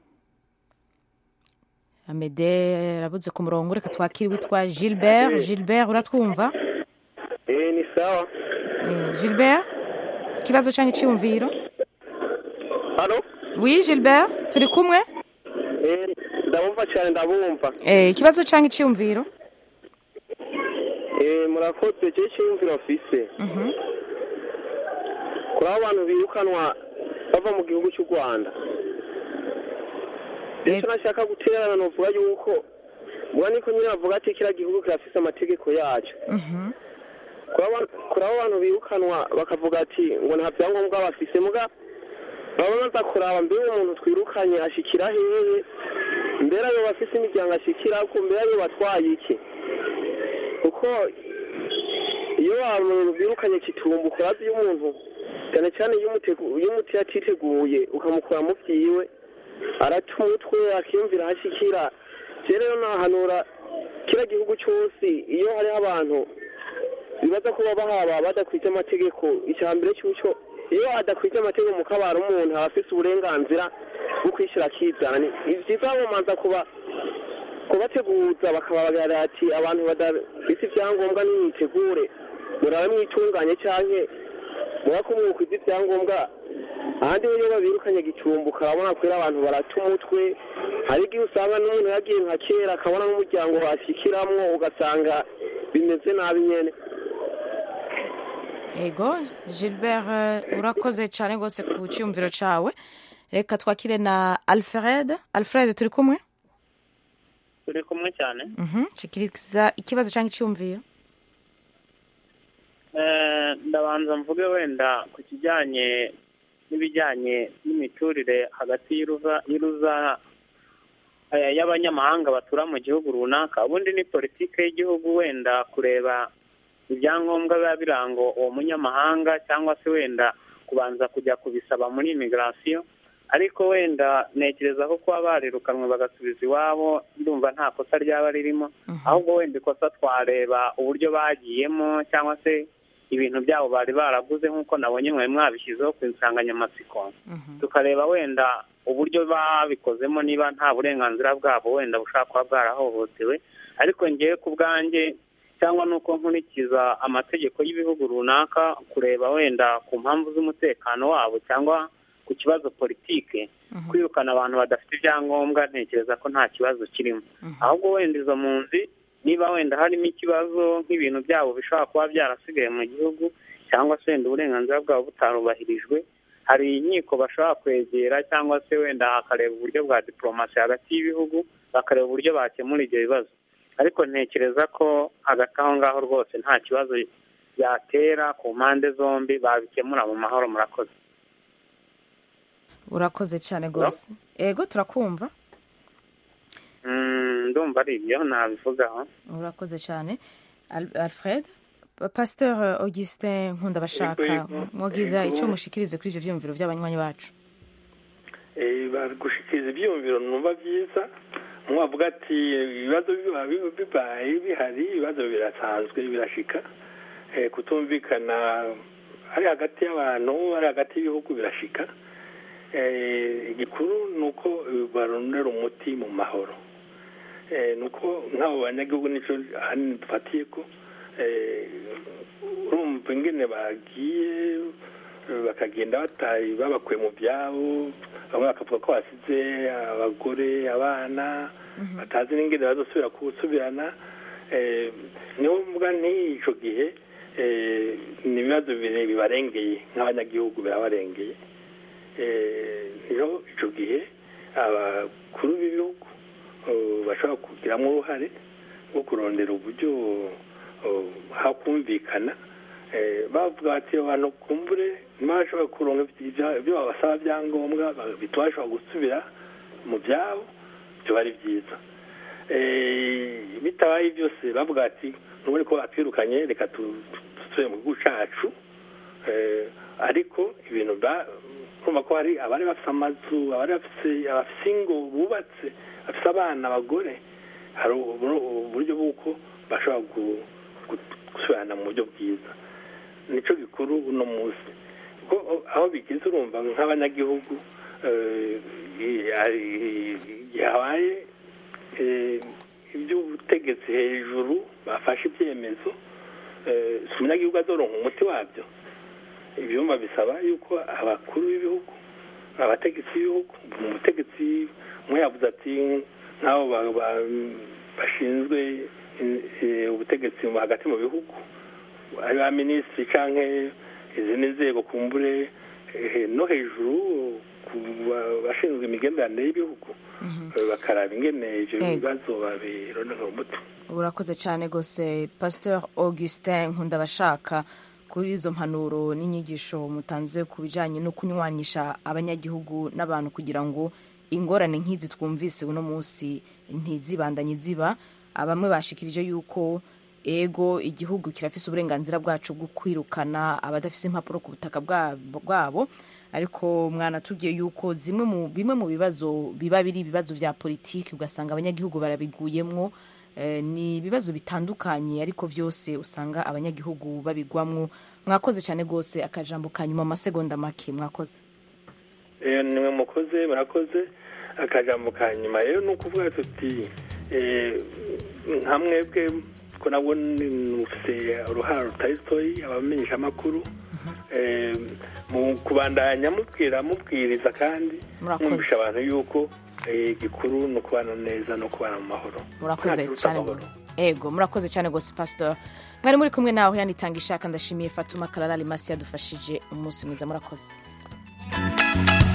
amede arabuze ku murongo reka twakire uwitwa gilbert gilbert uratwumva Eh, ni sawa Eh, gilbert ikibazo cyangwa icyumviro halo wi gilbert turi kumwe Eh, ndabumva cyane ndabumva Eh, ikibazo cyangwa icyumviro Eh, murakoze je cyiyumviro mfise Mhm. kuri abo bantu birukanwa bava mu gihugu cy'u rwanda icyo nashaka guterana novuga yuko muba niko nyine bavuga ati kiriya gihugu kirafise amategeko yacyo Mhm. kuri abo- kuri abo bantu birukanwa bakavuga ati ngo nta byangombwa bafise muga baba baza kuraba mbere umuntu twirukanye ashikira hehe mbere ayo bafise imiryango ashikira ko mbere ayo batwaye iki kuko iyo abantu birukanye kitumbuka urazi iyo umuntu cyane cyane iyo umutegu- iyo umuti yatiteguye ukamukura mu byiwe arata umutwe akiyumvira aho ashikira je rero nahanura kiriya gihugu cyose iyo hariho abantu bibaza kuba bahaba badakwije amategeko icya mbere cy'ucyo iyo adakwije amategeko mu kabara umuntu aba afise uburenganzira bwo kwishyira akizana ni ni byiza bamanza kuba kubateguza bakababarira ati abantu badafite ibyangombwa nimwitegure murabe mwitunganye cyangwa muba ko mwukwiza ibyangombwa ahandi iyo babirukanye gicumbuka urabona ko rero abantu barata umutwe hari igihe usanga n'umuntu yagiye nka kera akabona n'umuryango ashyikiramwo ugasanga bimeze nabi nyene ego gilbert eh, urakoze cyane rwose ku cyumviro cyawe reka twakire na alfred alfred turi kumwe turi kumwe cyane Mhm, shikiriza ikibazo cyangwa icyumviro Eh, ndabanza mvuge wenda ku kijyanye n'ibijyanye n'imiturire hagati y'uruza y'uruza eh, y'abanyamahanga batura mu gihugu runaka ubundi ni politiki y'igihugu wenda kureba ibyangombwa biba biranga uwo munyamahanga cyangwa se wenda kubanza kujya kubisaba muri imigirasiyo ariko wenda ntekereza ko kuba barirukanwe bagasubiza iwabo ndumva nta kosa ryaba ririmo ahubwo wenda ikosa twareba uburyo bagiyemo cyangwa se ibintu byabo bari baraguze nk'uko nabonye mwari mwabishyizeho ku insanganyamatsiko tukareba wenda uburyo babikozemo niba nta burenganzira bwabo wenda bushobora kuba bwarahohotewe ariko ngewe ku bwanjye cyangwa nuko nkurikiza amategeko y'ibihugu runaka kureba wenda ku mpamvu z'umutekano wabo cyangwa ku kibazo politike kwirukana abantu badafite ibyangombwa ntekereza ko nta kibazo kirimo ahubwo wenda izo mpunzi niba wenda harimo ikibazo nk'ibintu byabo bishobora kuba byarasigaye mu gihugu cyangwa se wenda uburenganzira bwabo butarubahirijwe hari inkiko bashobora kwegera cyangwa se wenda hakareba uburyo bwa diporomasi hagati y'ibihugu bakareba uburyo bakemura ibyo bibazo ariko ntekereza ko hagati aho ngaho rwose nta kibazo byatera ku mpande zombi babikemura mu mahoro murakoze urakoze cyane rwose ego turakumva Mm, ndumva ari ibyo nabivugaho urakoze cyane Al- alfred pasteur augustin nkunda bashaka mwagiza icyo mushikirize kuri ibyo byiyumviro by'abanywanyi bacu Eh, bari gushikiriza ibyiyumviro numva byiza mwavuga ati ibibazo biba biba- bibaye bihari ibibazo birasanzwe birashika Eh, kutumvikana ari hagati y'abantu ari hagati y'ibihugu birashika Eh, igikuru ni uko barondera umuti mu mahoro Eh, ni uko nk'abo banyagihugu nicyo ahanini dufatiye ko eh, urumva ingene bagiye eh, bakagenda bataye babakuye mu byabo bamwe bakavuga ko basize abagore abana batazi n'ingene bazosubira gusubirana Eh, niho mvuga nti ico gihe eh, ni ibibazo bire- bibarengeye nk'abanyagihugu birabarengeye Eh, niho ico gihe abakuru b'ibihugu eh, bashobora kugiramo uruhare rwo kurondera uburyo eh, hakumvikana Eh, bavuga bati abantu kumbure ntibashobora kuronka ibya- ibyo babasaba byangombwa ba- bituma bashobora gusubira mu byabo byo ari byiza Eh, bitabaye byose bavuga ati ntubone ko batwirukanye reka tu- dusubire mu gihugu cacu Eh, ariko ibintu ba- urumva ko hari abari bafite amazu abari bafite abafite ingo bubatse bafite abana abagore hari uburo- uburyo bw'uko bashobora gu- gu- gusubirana mu buryo bwiza nicyo gikuru uno munsi kuko aho bigeze urumva nk'abanyagihugu eh, i- i- igihe habaye eh, iby'ubutegetsi hejuru bafashe ibyemezo eh, si umunyagihugu azoronka umuti wabyo ibyumba bisaba yuko abakuru b'ibihugu abategetsi b'ibihugu umutegetsi umwe yavuze ati nk'abo ba- ba- bashinzwe in- eh, ubutegetsi mu- hagati mu bihugu ari ba minisitiri cyangwa izindi nzego kumbure eh, no hejuru ku ba- bashinzwe imigenderanire y'ibihugu eh, bakaraba ingene ibyo Ego. bibazo babirondera umuti urakoze cyane rwose pasteur augustin nkunda bashaka kuri izo mpanuro n'inyigisho mutanze ku bijyanye no kunywanisha abanyagihugu n'abantu kugira ngo ingorane nk'izi twumvise uno munsi ntizibandanye ziba bamwe bashikirije yuko ego igihugu kirafise uburenganzira bwacu bwo kwirukana abadafise impapuro ku butaka bwabo bwabo ariko mwanatubwiye yuko zimwe mu bimwe mu bibazo biba biri ibibazo bya politiki ugasanga abanyagihugu barabiguyemwo Eh, ni ibibazo bitandukanye ariko byose usanga abanyagihugu babigwamwo mwakoze cyane rwose akajambo ka nyuma amasegonda make mwakoze Eh, nimwe mukoze murakoze akajambo ka nyuma rero ni ukuvuga tuti eh, nka mwebwe ko nabwo mufite uruhara rutari rutoyi abamenyesha amakuru mu kubandanya mubwira mubwiriza kandi Murakoze. mwumvisha abantu yuko eh, igikuru ni ukubana neza no kubana mu mahoro murakoze Ntakiruta cyane amahoro. ego murakoze cyane rwose pastor mwari muri kumwe nawe yanitanga ishaka ndashimiye fatuma karara rimasi yadufashije umunsi mwiza murakoze